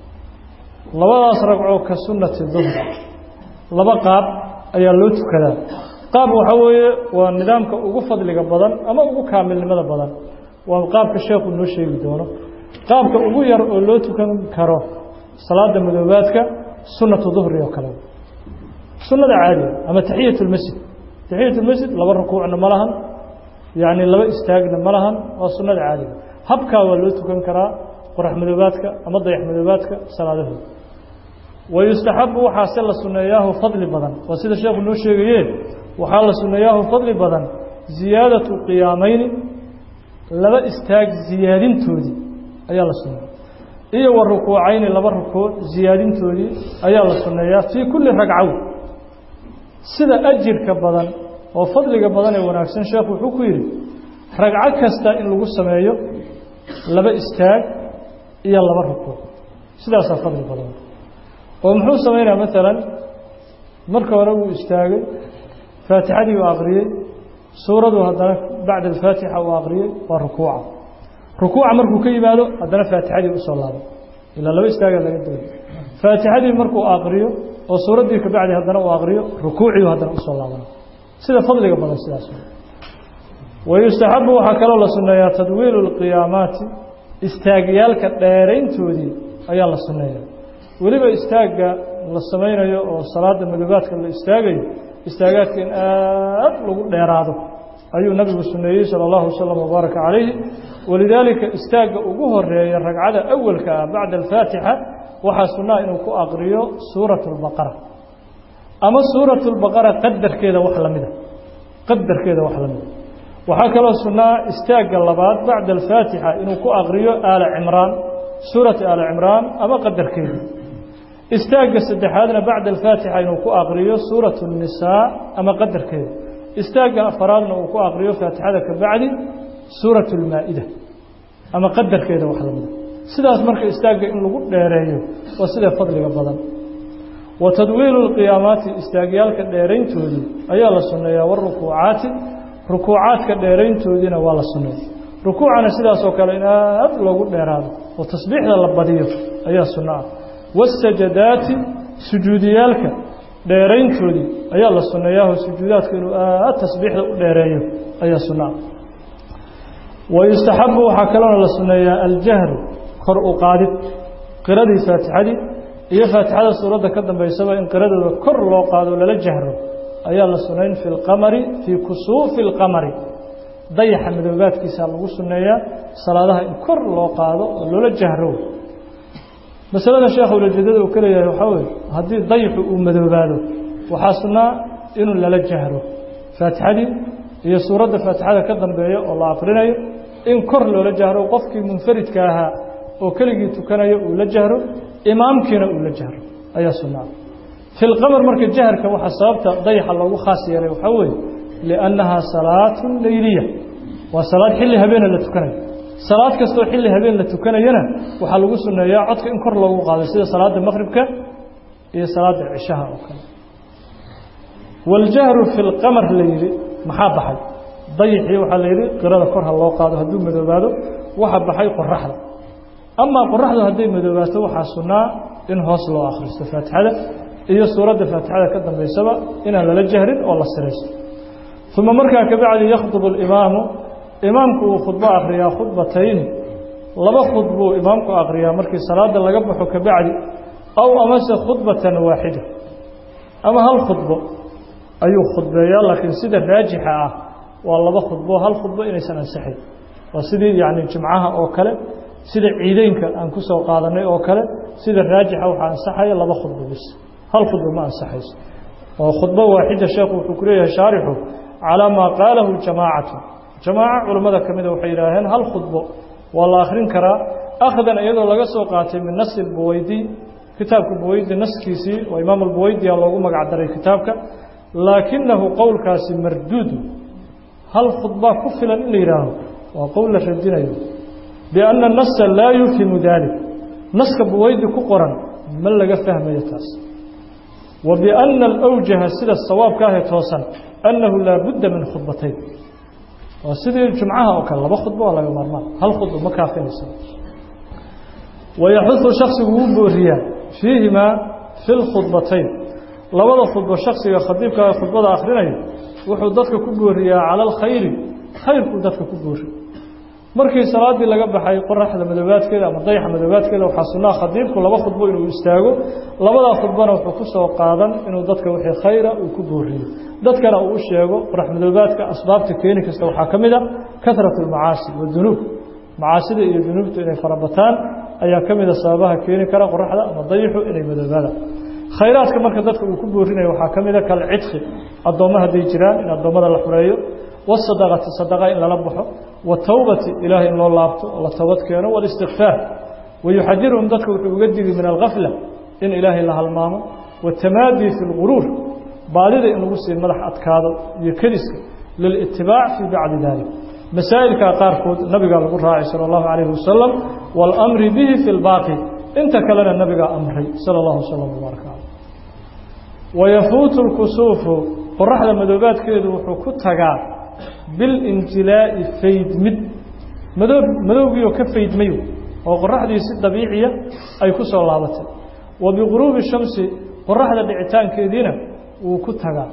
labadaas ragcoo ka sunnati duhri laba qaab ayaa loo tukadaa qaab waxaa weeye waa nidaamka ugu fadliga badan ama ugu kaamilnimada badan waa qaabka sheekhu noo sheegi doono qaabka ugu yar oo loo tukan karo salaada madoobaadka sunnatu duhri oo kale sunnada caadiga ama taxiyat lmasjid taxiyat lmasjid laba rukuucna ma lahan yacni laba istaagna ma lahan waa sunnada caadiga habkaa waa loo tukan karaa qorax madoobaadka ama dayax madoobaadka salaadahooda wayustaxabu waxaa se la sunneeyaahu fadli badan waa sida sheekhu noo sheegaye waxaa la sunneeyaahu fadli badan ziyaadatu qiyaamayni laba istaag ziyaadintoodii ayaa la sunneeya iyo wa rukuucayni laba rukuuc ziyaadintoodii ayaa la sunneeyaa fii kulli ragcow sida ajirka badan oo fadliga badan ee wanaagsan sheekhu wuxuu ku yidhi ragco kasta in lagu sameeyo laba istaag iyo laba rukuuc sidaasaa fadli badan oo muxuu samaynaya maalan marka hore wuu istaagay faatixadii uu aqriyey suuradu haddana bacda alfaatixa uu aqriyey waa rukuuca rukuuca markuu ka yimaado haddana faatixadii usoo laabay ilaa laba istaagaa laga dooya faatixadii markuu aqriyo oo suuraddii ka bacdi haddana uu aqriyo rukuuciiu haddana usoo laabana sida fadliga badan sidaas wayustaxabu waxaa kaloo la sunneeyaa tadwiilu lqiyaamaati istaagyaalka dheerayntoodii ayaa la sunneeya weliba istaagga la samaynayo oo salaada madoobaadka la istaagayo istaagaadka in aad lagu dheeraado ayuu nabigu suneeyey salى اllahu waslm wbaaraka calayhi walidaalika istaagga ugu horeeya ragcada awalka ah bacda alfaatixa waxaa sunnaha inuu ku aqriyo suuraة اlbaqara ama suuraة اlbaqara qadarkeeda wax lamida qadarkeeda wax lamida waxaa kaloo sunnaa istaagga labaad bacda alfaatixa inuu ku aqriyo aala cimraan suurati aala cimraan ama qadarkeeda istaagga saddexaadna bacda alfaatixa inuu ku aqriyo suuratu الnisaa ama qadarkeeda istaagga afaraadna uu ku aqriyo faatixada ka bacdi suuratu اlmaa-ida ama qadarkeeda wax lamida sidaas marka istaagga in lagu dheereeyo waa sida fadliga badan wa tadwiilu اlqiyaamaati istaagyaalka dheerayntoodii ayaa la sunneeyaa warukuucaati rukuucaadka dheerayntoodiina waa la sunneeya rukuucana sidaasoo kale in aad loogu dheeraado oo tasbiixda la badiyo ayaa sunno ah wasajadaati sujuudiyaalka dheerayntoodii ayaa la sunneeyaho sujuudaadka inuu aad tasbiixda u dheereeyo ayaa sunno ah wayustaxabu waxaa kaloona la sunneeyaa aljahru kor u qaadid qiradii faatixadii iyo faatixada suuradda ka dambaysaba in qiradooda kor loo qaado lala jahro ayaa la sunayn fi lqamari fii kusuufi اlqamari dayaxa madoobaadkiisaa lagu sunneeyaa salaadaha in kor loo qaado oo loola jahro masalada sheekh ulajeedada uu ka leeyahay waxaa weye haddii dayxu uu madoobaado waxaa sunnaa inuu lala jahro faatixadii iyo suuradda faatixada ka dambeeya oo la aqrinayo in kor loola jahro qofkii munfaridka ahaa oo keligii tukanayo uu la jahro imaamkiina uu la jahro ayaa sunnaa fi lqamar marka jaharka waxaa sababta dayaxa loogu khaas yeelay waxaa weeye liannahaa salaatu leyliya waa salaad xilli habeena la tukanayo salaad kastoo xilli habeen la tukanayana waxaa lagu sunneeyaa codka in kor loogu qaado sida salaada maqribka iyo salaada cishaha oo kale waljahru fi lqamar la yidhi maxaa baxay dayixii waxaa la yidhi qirada kor ha loo qaado hadduu madoobaado waxa baxay qoraxda amaa qoraxdu hadday madoobaato waxaa sunnaa in hoos loo akhristo faatixada iyo suuradda faatixada ka dambaysaba inaan lala jahrin oo la siraysto uma markaa kabacdi yakhdubu alimaamu imaamku uu khudbo akhriyaa khudbatayni laba khudbuu imaamku akhriyaa markii salaada laga baxo kabacdi aw amase khudbatan waaxida ama hal khudbo ayuu khudbeeyaa laakiin sida raajixa ah waa laba khudbo hal khudbo inaysan ansixayn waa sidii yacni jimcaha oo kale sida ciideynka aan ku soo qaadanay oo kale sida raajixa waxaa ansaxaya laba khudbo bis hal khudbo ma ansaxayso oo khudbo waaxida sheekhu wuxuu ku leeyahay shaarixu calaa maa qaalahu jamaacatu jamaaco culammada ka mida waxay yidhaaheen hal khudbo waa la akhrin karaa akhdan iyadoo laga soo qaatay min nasi buweydi kitaabka buweydi naskiisii oo imaam albuweydiya loogu magac daray kitaabka laakinahu qowlkaasi marduudu hal khudbaa ku filan in la yidhaaho waa qowl la radinayo bianna anasa laa yufhimu dalik naska buweydi ku qoran ma laga fahmayo taas wa bianna alawjaha sida sawaabka ahee toosan annahu laa budda min khudbatayn waa sidii jumcaha oo kale laba khudbo waa laga maarmaan hal khudbo ma kaafinaysa wayaxudu shaksigu wuu booriyaa fiihimaa fi lkhudbatayn labada khudbo shaksiga khadiibka khudbada akhrinayo wuxuu dadka ku booriyaa cala alkhayri khayrkuu dadka ku boori markii salaaddii laga baxay qoraxda madoobaadkeeda ama dayaxa madoobaadkeeda waxaa sunnaa khadiibku laba khudbo inuu istaago labadaa khudbona wuxuu ku soo qaadan inuu dadka wixii khayra uu ku booriyo dadkana uu u sheego qorax madoobaadka asbaabta keeni kasta waxaa ka mid a kahratu almacaasi wadunuub macaasida iyo dunuubtu inay farabataan ayaa ka mida sababaha keeni kara qoraxda ama dayixu inay madoobaadaan khayraadka marka dadka uu ku boorinayo waxaa ka mida kalcidqi addoommo hadday jiraan in addoommada la xureeyo wasadaqati sadaqa in lala baxo watowbati ilaahay in loo laabto oo la toobad keeno walistikfaar wayuxadiruhum dadka wuxuu uga digi min algafla in ilaahay la halmaamo watamaadii fi lguruur baadida in lagu sii madax adkaado iyo kediska lilitibaac fii bacdi dalik masaa'ilkaa qaarkood nabigaa lagu raacay sala allahu calayhi wasalam waalamri bihi fi lbaaqi inta kalena nabigaa amray sala allahu wasalam wbaaraka caleyh wayafuutu lkusuufu qoraxda madoobaadkeedu wuxuu ku tagaa bilinjilaa'i faydmid madoo madowgiioo ka faydmayo oo qoraxdii si dabiiciya ay ku soo laabatay wa biguruubi shamsi qoraxda dhicitaankeediina wuu ku tagaa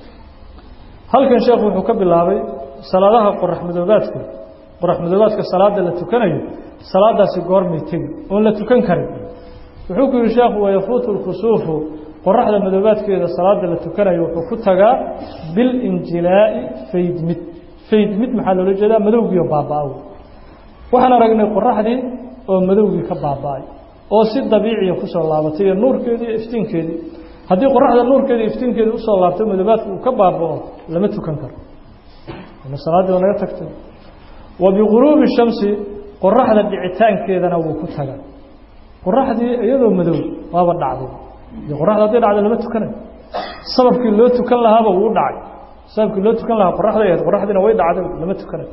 halkan sheekhu wuxuu ka bilaabay salaadaha qorax madoobaadka qorax madoobaadka salaada la tukanayo salaadaasi goormay tegi oon la tukan karin wuxuu ku yihi sheekhu wayafuutu lkusuufu qoraxda madoobaadkeeda salaada la tukanayo wuxuu ku tagaa bilinjilaa'i faydmid faydmid maxaa loola jeedaa madowgiioo baaba-a waxaan aragnay qoraxdii oo madowgii ka baaba-ay oo si dabiiciya kusoo laabatay iyo nuurkeedii iyo iftiinkeedii haddii qoraxda nuurkeedii iftiinkeedii usoo laabto madoobaadka uu ka baaba-o lama tukan karo salaaddii waa naga tagtay wa biguruubi shamsi qoraxda dhicitaankeedana wuu ku tagaa qoraxdii iyadoo madow waaba dhacday de qoraxda hadday dhacda lama tukanayo sababkii loo tukan lahaaba wuu dhacay sababkii loo tukan lahaa qoraxday ahayd qoraxdiina way dhacday lama tukanayo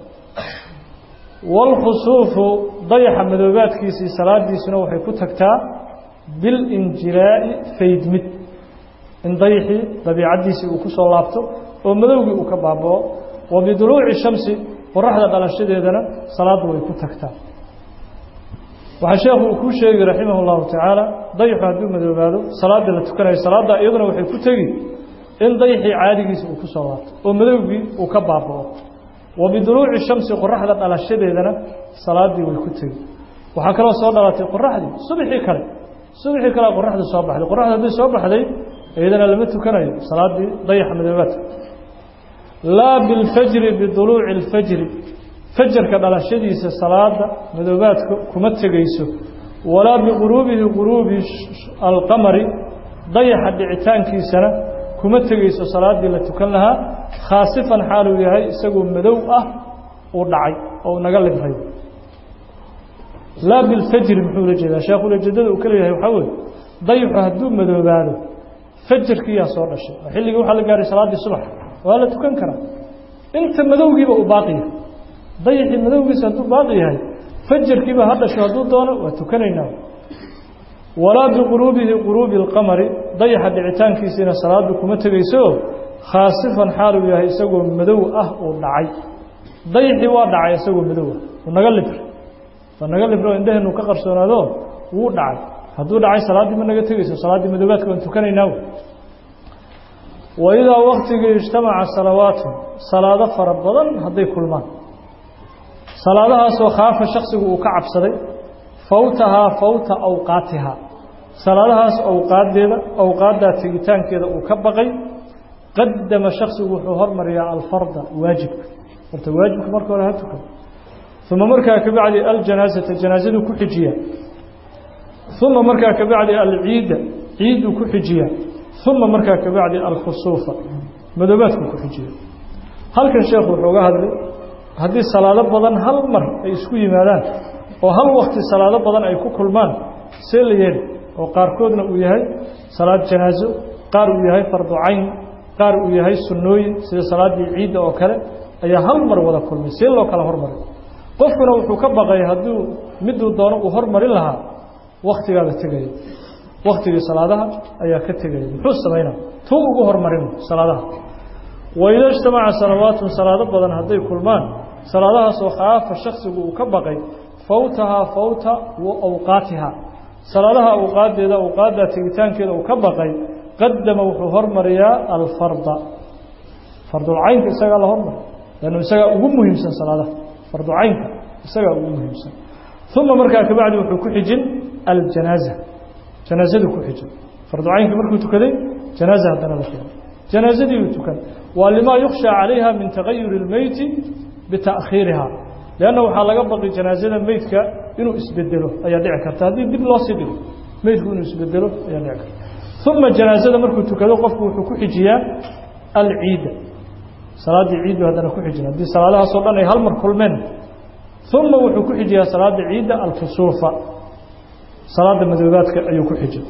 waalkhusuufu dayaxa madoobaadkiisii salaadiisuna waxay ku tagtaa bilinjilaa'i faydmid in dayaxii dabiicaddiisii uu ku soo laabto oo madowgii uu ka baabao wa biduluuci shamsi qoraxda dhalashadeedana salaaddu way ku tagtaa waxaa sheekhu uu kuu sheegi raximah اllahu tacaala dayaxu hadduu madoobaado salaada la tukanayo salaadda iyaduna waxay ku tegi in dayaxii caadigiisa uu ku soo laabto oo madowgii uu ka baabao wa biduluuci shamsi qoraxda dhalashadeedana salaaddii way ku tegi waxaa kaloo soo dhalatay qoraxdii subxii kale subxii kale qoraxdii soo baxday qoraxda haddii soo baxday iyadana lama tukanayo salaaddii dayaxa madoobaadka laa bilfajri biduluuci اlfajri fajarka dhalashadiisa salaada madoobaadka kuma tegayso walaa biguruubihi guruubi alqamari dayaxa dhicitaankiisana kuma tegayso salaaddii la tukan lahaa khaasifan xaaluu yahay isagoo madow ah uu dhacay oo naga libray laa bilfajri muxuu ula jeedaa sheekhu ulajeedada uu ka leeyahay waxaa weye dayaxu hadduu madoobaado fajarkiiyaa soo dhashay oo xilligii waxaa la gaaray salaaddii subax waa la tukan karaa inta madowgiiba uu baaqi yahay dayaxii madowgiisa hadduu baaqi yahay fajarkiiba ha dhasho hadduu doono waa tukanaynaa walaa biquruubihi quruubi اlqamari dayaxa dhicitaankiisiina salaadu kuma tegayso khaasifan xaaluu yahay isagoo madow ah uu dhacay dayaxii waa dhacay isagoo madow ah uu naga libr waa naga libro indhaheennu ka qarsoonaado wuu dhacay hadduu dhacay salaaddii ma naga tegayso salaaddii madoobaadka waan tukanaynaa wa idaa waktigii ijtamaca salawaatu salaado fara badan hadday kulmaan salaadahaasoo khaafa shaksigu uu ka cabsaday fawtahaa fawta awqaatihaa salaadahaas awqaaddeeda awqaaddaa tegitaankeeda uu ka baqay qadama shaksigu wuxuu hormariyaa alfarda waajibka horta waajibka marka hore ha tukado uma markaa kabacdi aljanaasata janaazaduu ku xijiyaa uma markaa kabacdi alciida ciiduu ku xijiyaa uma markaa kabacdi alkhusuufa madoobaadkuu ku xijiya halkan sheekhu wuxuu ga hadlay haddii salaado badan hal mar ay isku yimaadaan oo hal wakti salaado badan ay ku kulmaan see la yeeli oo qaarkoodna uu yahay salaad janaaso qaar uu yahay fardu cayn qaar uu yahay sunnooyin sida salaaddii ciidda oo kale ayaa hal mar wada kulmay see loo kala hormaray qofkuna wuxuu ka baqay hadduu miduu doono uu hormarin lahaa waktigaaba tegaya waktigii salaadaha ayaa ka tegaya muxuu samaynaa tuu ugu hormarin salaadaha waida ijtamaca salawaatun salaado badan hadday kulmaan salaadahaasoo khaafa shaksigu uu ka baqay fawtahaa fawta wa awqaatihaa salaadaha awqaaddeeda awqaaddaa tegitaankeeda uu ka baqay qadama wuxuu hormariyaa alfarda fardulcaynka isagaa la hormari lannu isagaa ugu muhiimsan salaadaha farducaynka isagaa ugu muhiimsan uma markaa kabacdi wuxuu ku xijin aljanaaza janaazadu ku xijin farducaynka markuu tukaday janaaza haddana la keeno janaazadii uu tukan waa limaa yukhshaa calayha min tagayuri اlmeyti bita'khiiriha leanna waxaa laga baqi janaazada meydka inuu isbedelo ayaa dhici karta haddii dib loo sii dhigo meydku inuu isbedelo ayaa dhici karta uma janaazada markuu tukado qofku wuxuu ku xijiyaa alciida salaaddii ciiddu haddana ku xijin haddii salaadahaasoo dhan ay hal mar kulmeen uma wuxuu ku xijiyaa salaadda ciidda alkusuufa salaadda madoobaadka ayuu ku xijin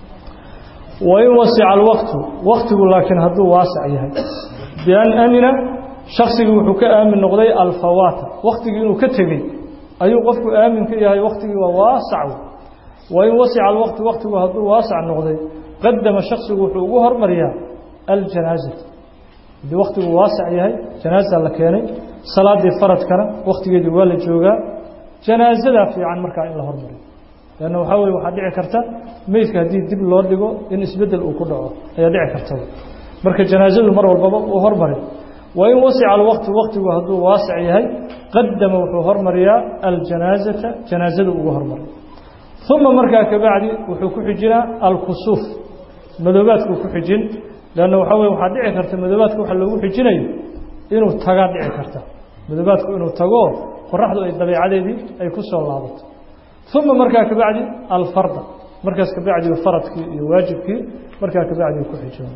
wain wasica alwaqtu waktigu laakiin hadduu waasac yahay bian amina shaksigii wuxuu ka aamin noqday alfawaata waktigii inuu ka tegey ayuu qofku aamin ka yahay waktigii waa waasac wain wasica alwaqtu waktigu hadduu waasac noqday qadama shaksigu wuxuu ugu hormariyaa aljanaazata haddii waktigu waasac yahay janaaza la keenay salaaddii faradkana waktigeedii waa la joogaa janaazadaa fiican markaa in la hormariyo leanna waxaa weye waxaa dhici karta meydka haddii dib loo dhigo in isbeddel uu ku dhaco ayaa dhici karta marka janaazadu mar walbaba uu hormari wain wasica alwaqtu waktigu hadduu waasac yahay qadama wuxuu hormariyaa aljanaazata janaazadu ugu hormari uma markaa kabacdi wuxuu ku xijinaa alkusuuf madoobaadkuu ku xijin leanna waxaa weye waxaa dhici karta madoobaadka waxa loogu xijinayo inuu tagaa dhici karta madoobaadku inuu tago qoraxdu ay dabeecadeedii ay ku soo laabato uma markaa kabacdi alfarda markaas kabacdi faradkii iyo waajibkii markaa kabacdi ku xijina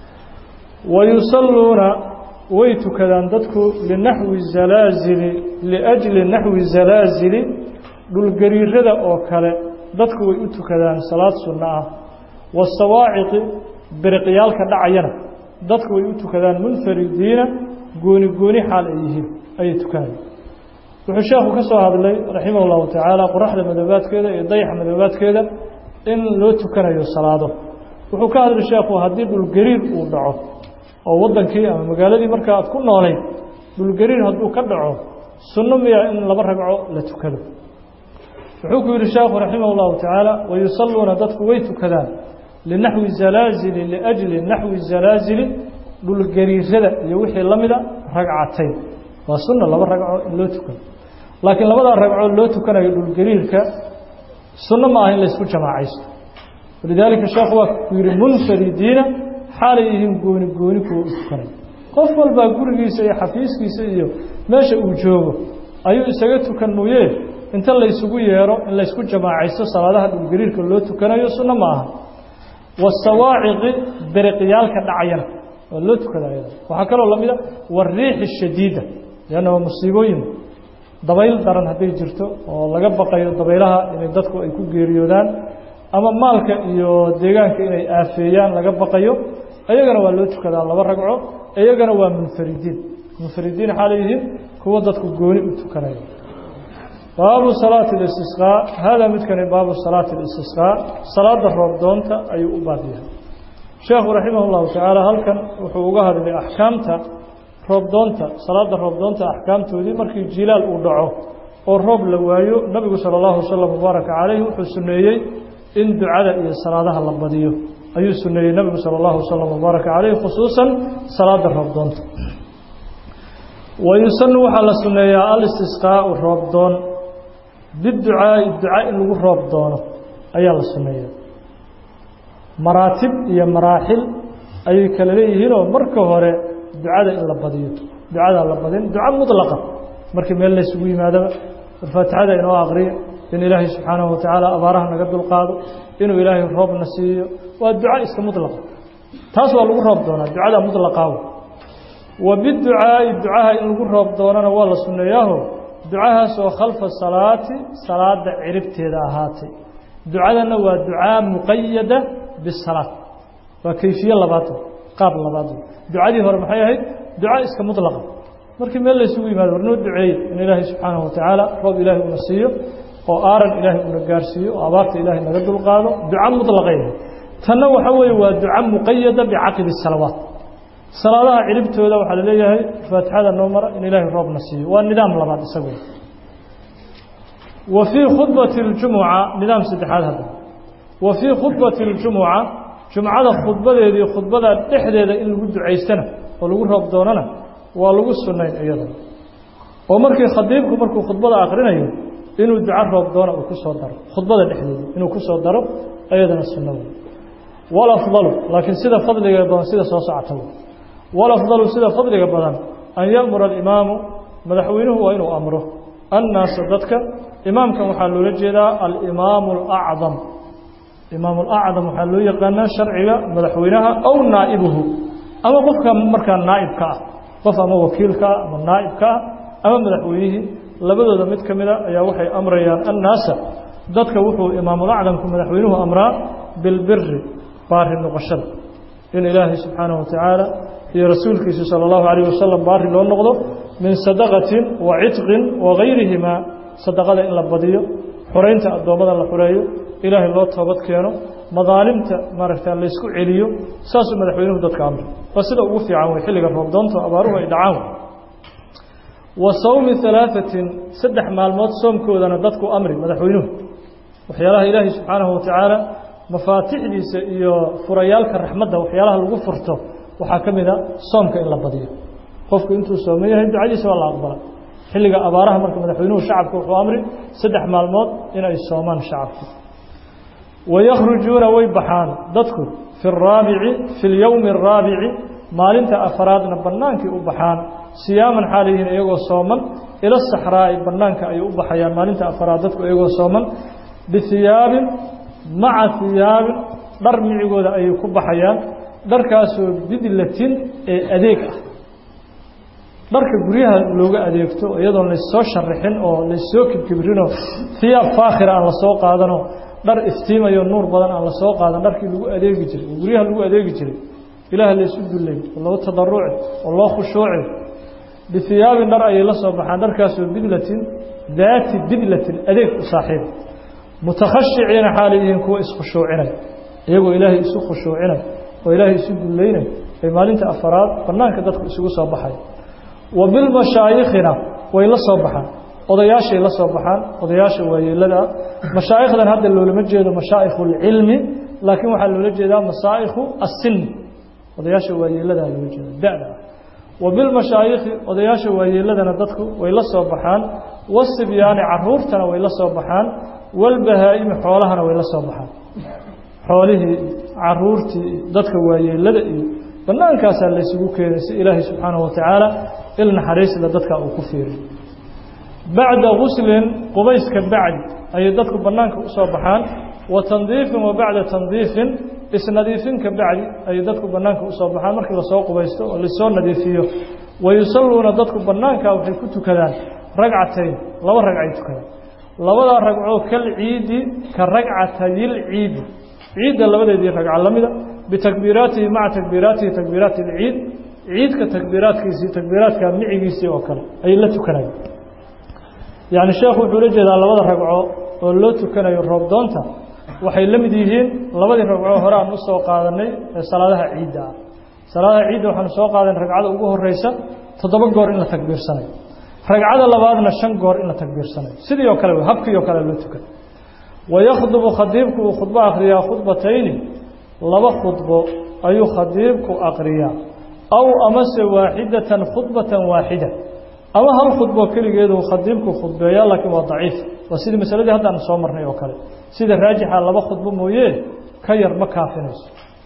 wayusalluuna way tukadaan dadku linaxwi zalaazili liajli naxwi zalaazili dhulgariirada oo kale dadku way u tukadaan salaad sunno ah wasawaaciqi biriqyaalka dhacayana dadku way u tukadaan munfaridiina gooni gooni xaal ay yihiin ayay tukanayaan wuxuu sheekhu ka soo hadlay raximah اllahu tacaala qoraxda madoobaadkeeda iyo dayaxa madoobaadkeeda in loo tukanayo salaado wuxuu ka hadlay sheekhu haddii dhulgariir uu dhaco oo waddankii ama magaaladii marka aad ku noolayd dhulgariir hadduu ka dhaco sunno miya in laba ragco la tukado wuxuu ku yidhi sheekhu raximah اllahu tacaala wayusalluuna dadku way tukadaan linaxwi zalaazili liajli naxwi zalaazili dhulgariirada iyo wixii la mida ragcatayn waa sunna laba ragco in loo tukado laakiin labadaa ragcoo loo tukanayo dhulgariirka sunno ma aha in laysku jamaacaysto walidaalika sheekhu waa ku yidhi munfaridiina xaalay yihiin gooni gooni kuwa u tukanaya qof walbaa gurigiisa iyo xafiiskiisa iyo meesha uu joogo ayuu isaga tukan mooye inta laysugu yeero in laysku jamaacaysto salaadaha dhulgariirka loo tukanayo sunno ma aha wasawaaciqi beriqyaalka dhacayana waa loo tukada ayada waxaa kaloo lamida wariixi shadiida leanna waa musiibooyin dabayl daran hadday jirto oo laga baqayo dabaylaha inay dadku ay ku geeriyoodaan ama maalka iyo deegaanka inay aafeeyaan laga baqayo iyagana waa loo tukadaa laba ragco iyagana waa munfaridiin munfaridiin xaa leeyihiin kuwa dadku gooni u tukanaya baabu salaati اlistisqaa haadaa midkani baabu salaati اlistisqaa salaada roobdoonta ayuu u baab yahay sheekhu raximah اllahu tacaala halkan wuxuu uga hadlay axkaamta roobdoonta salaada roobdoonta axkaamtoodii markii jilaal uu dhaco oo roob la waayo nabigu salى اllahu wasalam mubaaraka calayh wuxuu suneeyey in ducada iyo salaadaha la badiyo ayuu suneeyey nabigu salى اllahu wasalam mubaaraka calayh khusuusan salaada roobdoonta wayusanu waxaa la suneeyaa alistisqaau roobdoon biducaa'i duca in lagu roob doono ayaa la suneeyaa maraatib iyo maraaxil ayay kala leeyihiinoo marka hore ducada in la badiyo ducadaa la badin duca mudlaqa markii meel laysugu yimaadaba faatixada inoo aqriyo in ilaahay subxaanahu watacaala abaaraha naga dulqaado inuu ilaahay roobna siiyo waa duca iska mudlaqa taas waa lagu roob doonaa ducada mudlaqaaw wa biducaa'i ducaha in lagu roob doonana waa la sunneeyaaho ducahaas oo khalfa salaati salaada ciribteeda ahaatay ducadana waa ducaa muqayada bisalaad waa kayfiye labaad qaab labaad ducadii hore maxay ahayd duca iska mudlaqa markii meel laysugu yimaado war noo duceeye in ilaahay subxaanahu watacaala roob ilaahay una siiyo oo aaran ilaahay una gaarsiiyo oo abaarta ilaahay naga dulqaado duca mudlaqay tanna waxa weeye waa duca muqayada bicaqibi salawaat salaadaha ciribtooda waxaa la leeyahay faatixada noo mara in ilaahay roobna siiyo waa nidaam labaad isagu wa fii khudbati اljumuca nidaam saddexaad hadda wa fii khudbati اljumuca jumcada khudbadeedii khudbada dhexdeeda in lagu ducaystana oo lagu roob doonana waa lagu sunayn iyadana oo markii khadiibku markuu khudbada akrinayo inuu duco roob doona uu ku soo daro khudbada dhexdeeda inuu ku soo daro iyadana sunno wey walafdalu laakiin sida fadliga badan sida soo socota walafdalu sida fadliga badan an ya'mura alimaamu madaxweynuhu waa inuu amro annaasa dadka imaamkan waxaa loola jeedaa alimaamu alacdam imaamu alacdam waxaa loo yaqaanaa sharciga madaxweynaha aw naa'ibuhu ama qofka markaa naa'ibka ah qof ama wakiilka ah ama naa'ibka ah ama madaxweynihii labadooda mid ka mida ayaa waxay amrayaan annaasa dadka wuxuu imaamulacdamku madaxweynuhu amraa bilbiri baari noqoshada in ilaahay subxaanahu watacaala iyo rasuulkiisa sala allahu calayh wasalam baari loo noqdo min sadaqatin wa citqin wa gayrihimaa sadaqada in la badiyo xoraynta addoommada la xoreeyo ilaahay loo toobad keeno madaalimta maaragta laysku celiyo saasuu madaxweynuhu dadka amray waa sida ugu fiican wey xilliga roobdoonta abaaruhu ay dhacaan wa sawmi halaaثatin saddex maalmood soomkoodana dadku amri madaxweynuhu waxyaalaha ilaahay subxaanahu watacaala mafaatixdiisa iyo furayaalka raxmadda waxyaalaha lagu furto waxaa ka mid a soomka in la badiyo qofku intuu sooman yahay ducadiisa waa la aqbala xilliga abaaraha marka madaxweynuhu shacabka wuxuu amri saddex maalmood inay soomaan shacabku wayakhrujuuna way baxaan dadku fi araabici fi اlyowmi الraabici maalinta afaraadna bannaankay u baxaan siyaaman xaalayihiin iyagoo sooman ila saxraa'i bannaanka ayay u baxayaan maalinta afaraad dadku iyagoo sooman bihiyaabin maca hiyaabin dhar micigooda ayay ku baxayaan dharkaasoo bidlatin ee adeeg ah dharka guryaha looga adeegto iyadoon lassoo sharaxin oo lassoo kibkibrinoo hiyaab faakhira aan lasoo qaadanoo dhar iftiimayo nuur badan aan lasoo qaadan dharkii lagu adeegi jiray oo guryaha lagu adeegi jiray ilaah laysu dullay oo loo tadaruci oo loo khushuuci bihiyaabin dhar ayay la soo baxaan dharkaasoo bidlatin daati bidlatin adeeg u saaxiib mutakhashiciina xaalay yihiin kuwa iskhushuucinay iyagoo ilaahay isu khushuucinay oo ilaahay isu dullaynay ay maalinta afaraad bannaanka dadku isugu soo baxay wa bilmashaayikhina way la soo baxaan odayaashay la soo baxaan odayaasha waayeelada ah mashaa'ikhdan hadda loolama jeedo mashaa'ikhu اlcilmi laakiin waxaa loola jeedaa masaa'ikhu asini odayaasha waayeeladaa loola jeeda da-da ah wa bilmashaayikhi odayaasha waayeeladana dadku way la soo baxaan wasibyaani caruurtana way la soo baxaan walbahaa'imi xoolahana way la soo baxaan xoolihii caruurtii dadka waayeelada iyo bannaankaasaa laysugu keenay si ilaahay subxaanahu watacaala il naxariisla dadka uu ku fiiriy bacda guslin qubayska bacdi ayay dadku bannaanka u soo baxaan wa tandiifin wa bacda tandiifin isnadiifinka bacdi ayay dadku bannaanka u soo baxaan markii lasoo qubaysto oo lasoo nadiifiyo wa yusalluuna dadku bannaanka waxay ku tukadaan ragcatayn laba ragcay tukadaan labadaa ragcoo kal ciidi ka ragcatayil ciidi ciidda labadeedii ragca la mida bitakbiiraatihi maca takbiiraatihi takbiiraati اlciid ciidka takbiiraadkiisii takbiiraadka micigiisii oo kale ayay la tukanayaan yacni sheekhu wuxuu la jeedaa labada ragco oo loo tukanayo roobdoonta waxay la mid yihiin labadii ragco hore aan u soo qaadanay ee salaadaha ciidda ah salaadaha ciidda waxaanu soo qaadanay ragcada ugu horeysa toddoba goor in la takbiirsanayo ragcada labaadna shan goor in la takbiirsanayo sidii oo kale habkii oo kale loo tukay wayakhdubu khadiibku uu khudbo akhriyaa khudbatayni laba khudbo ayuu khadiibku aqriyaa aw amase waaxidatan khudbatan waaxida ama hal khudbo keligeedu khadiibku khudbeeyaa laakiin waa daciif waa sidii masaladii haddaanu soo marnay oo kale sida raajixa laba khudbo mooye ka yar ma kaafinayso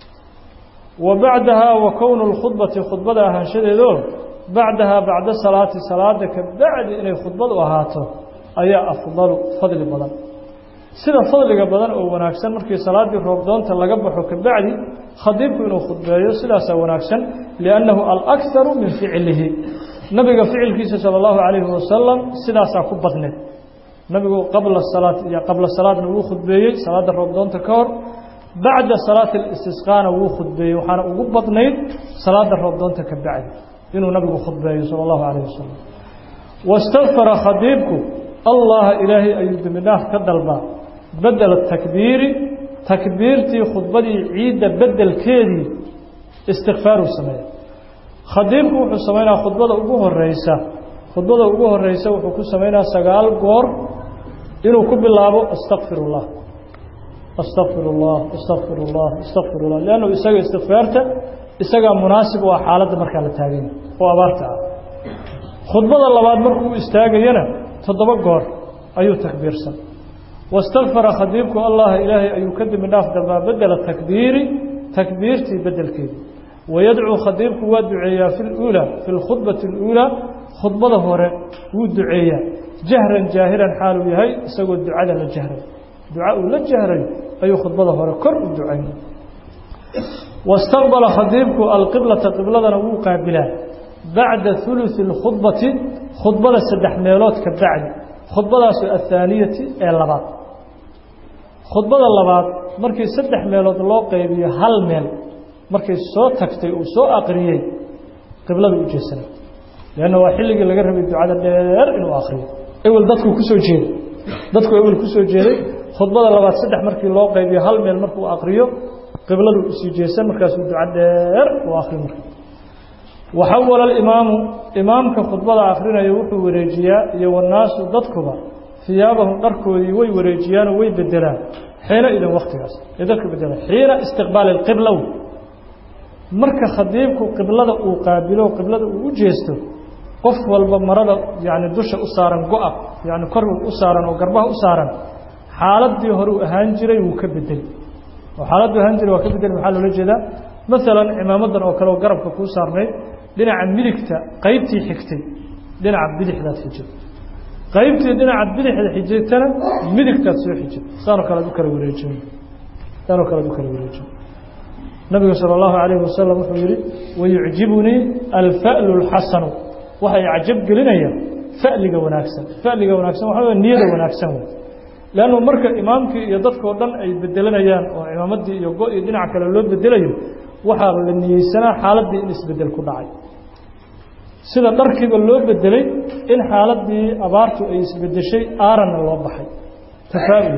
wa bacdahaa wa kownu lkhudbati khudbada ahaanshadeedo bacdahaa bacda salaati salaada ka bacdi inay khudbadu ahaato ayaa afdalu fadli badan sida fadliga badan oo wanaagsan markii salaaddii roobdoonta laga baxo ka bacdi khadiibku inuu khudbeeyo sidaasaa wanaagsan liannahu alakharu min ficlihi nabiga ficilkiisa sala allahu calayhi wasalam sidaasaa ku badneed nabigu qabla salaat iyo qabla salaadna wuu khudbeeyey salaadda roobdoonta ka hor bacda salaati alistisqaana wuu khudbeeyey waxaana ugu badnayd salaadda roobdoonta ka bacdi inuu nabigu khudbeeyo sala allahu calayh wasalam wastakfara khadiibku allaha ilaahay ayuu dembi dhaaf ka dalbaa bedela takbiiri takbiirtii khudbadii ciidda bedelkeedii istikfaaruu sameeya khadiibku wuxuu samaynaa khudbada ugu horeysa khudbada ugu horeysa wuxuu ku samaynaa sagaal goor inuu ku bilaabo astakfir اllah astakfir اllah astakfir اllah astakfir اllah lannu isaga istikfaarta isagaa munaasib u ah xaaladda markaa la taaganya oo abaarta ah khudbada labaad markuu istaagayana toddoba goor ayuu takbiirsan wastakfara khadiibku allaha ilaahay ayuu ka dembi dhaaf dalbaa bedela takbiiri takbiirtii bedelkeedii wayadcuu khadiibku waa duceeyaa fi luulaa fi lkhudbati اluulaa khudbada hore wuu duceeyaa jahran jaahiran xaaluu yahay isagoo ducada la jahray duca uu la jahray ayuu khudbada hore kor u ducayn wastaqbala khadiibku alqiblata qibladana wuu qaabilaa bacda huluثi اlkhudbati khudbada saddex meelood ka bacdi khudbadaasoo athaaniyati ee labaad khudbada labaad markii saddex meelood loo qaybiyo hal meel markay soo tagtay uu soo aqriyey qiblada u jeesanay leanna waa xilligii laga rabay ducada dheer inuu akriyo ewel dadkuu kusoo jeeday dadku ewel kusoo jeeday khudbada labaad saddex markii loo qaybiyo hal meel markuu akriyo qibladu usii jeesan markaasuu duca dheer uu akriyo marka waxawala alimaamu imaamka khudbada akrinaya wuxuu wareejiyaa iyo wanaasu dadkuba hiyaabahum dharkoodii way wareejiyaanoo way bedelaan xiina idan waktigaas ay dadku bedelaan xiina istiqbaali اlqibla marka khadiibku qiblada uu qaabilo qiblada uu u jeesto qof walba marada yani dusha u saaran go-a yani kor u saaran oo garbaha u saaran xaaladii hore uu ahaan jiray wuu ka bedeli oo xaaladdu ahaan jiray waa ka bedeli maxaa loola jeedaa maalan cimaamadan oo kale oo garabka kuu saarnayd dhinaca midigta qaybtii xigtay dhinaca bidixdaad xijid qaybtii dhinaca bidixda xijaytana midigtaad soo xijid saanoo kale ad u kala wareejin saanoo kale ad u kala wareejin nabigu salى اllahu عalayه wasalam wuxuu yihi wayucjibunii alfa'lu اlxasanu waxay cajab gelinaya fa'liga wanaagsan fa'liga wanaagsan waxa wey niyada wanaagsan wey leannu marka imaamkii iyo dadkao dhan ay bedelanayaan oo imaamadii iyo go- iyo dhinac kale loo bedelayo waxaa la niyeysanaa xaaladdii in isbedel ku dhacay sida dharkiiba loo bedelay in xaaladii abaartu ay isbedeshay aaranna loo baxay tafaa'ul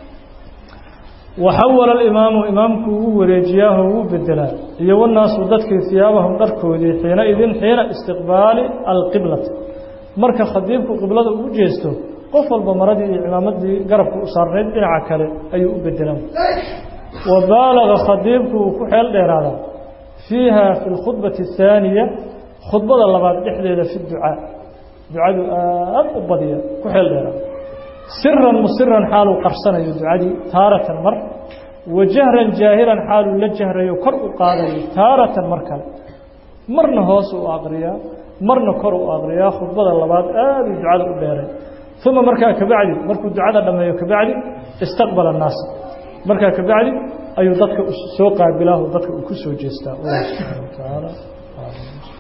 waxawala alimaamu imaamku wuu wareejiyaaho wuu bedelaa iyo wanaasu dadkii hiyaabahum dharkoodii xiina idin xiina istiqbaali alqiblati marka khadiibku qiblada ugu jeesto qof walba maradii iyo cimaamadii garabka u saarnayd dhinaca kale ayuu u bedelan wa baalaga khadiibku wuu ku xeel dheeraadaa fiiha fi lkhudbati athaaniya khudbada labaad dhexdeeda fi ducaa ducadu aad u badiya ku xeel dheeraada siran musiran xaaluu qarsanayo ducadii taaratan mar wa jahran jaahiran xaaluu la jahrayo kor u qaadayo taaratan mar kale marna hoos u aqriyaa marna kor u aqriyaa khudbada labaad aaduu ducada u dheeray uma markaa kabacdi markuu ducada dhammeeyo kabacdi istaqbala annaasa markaa kabacdi ayuu dadka soo qaabilaahu dadka uu ku soo jeestaa allah subxaana wa tacaala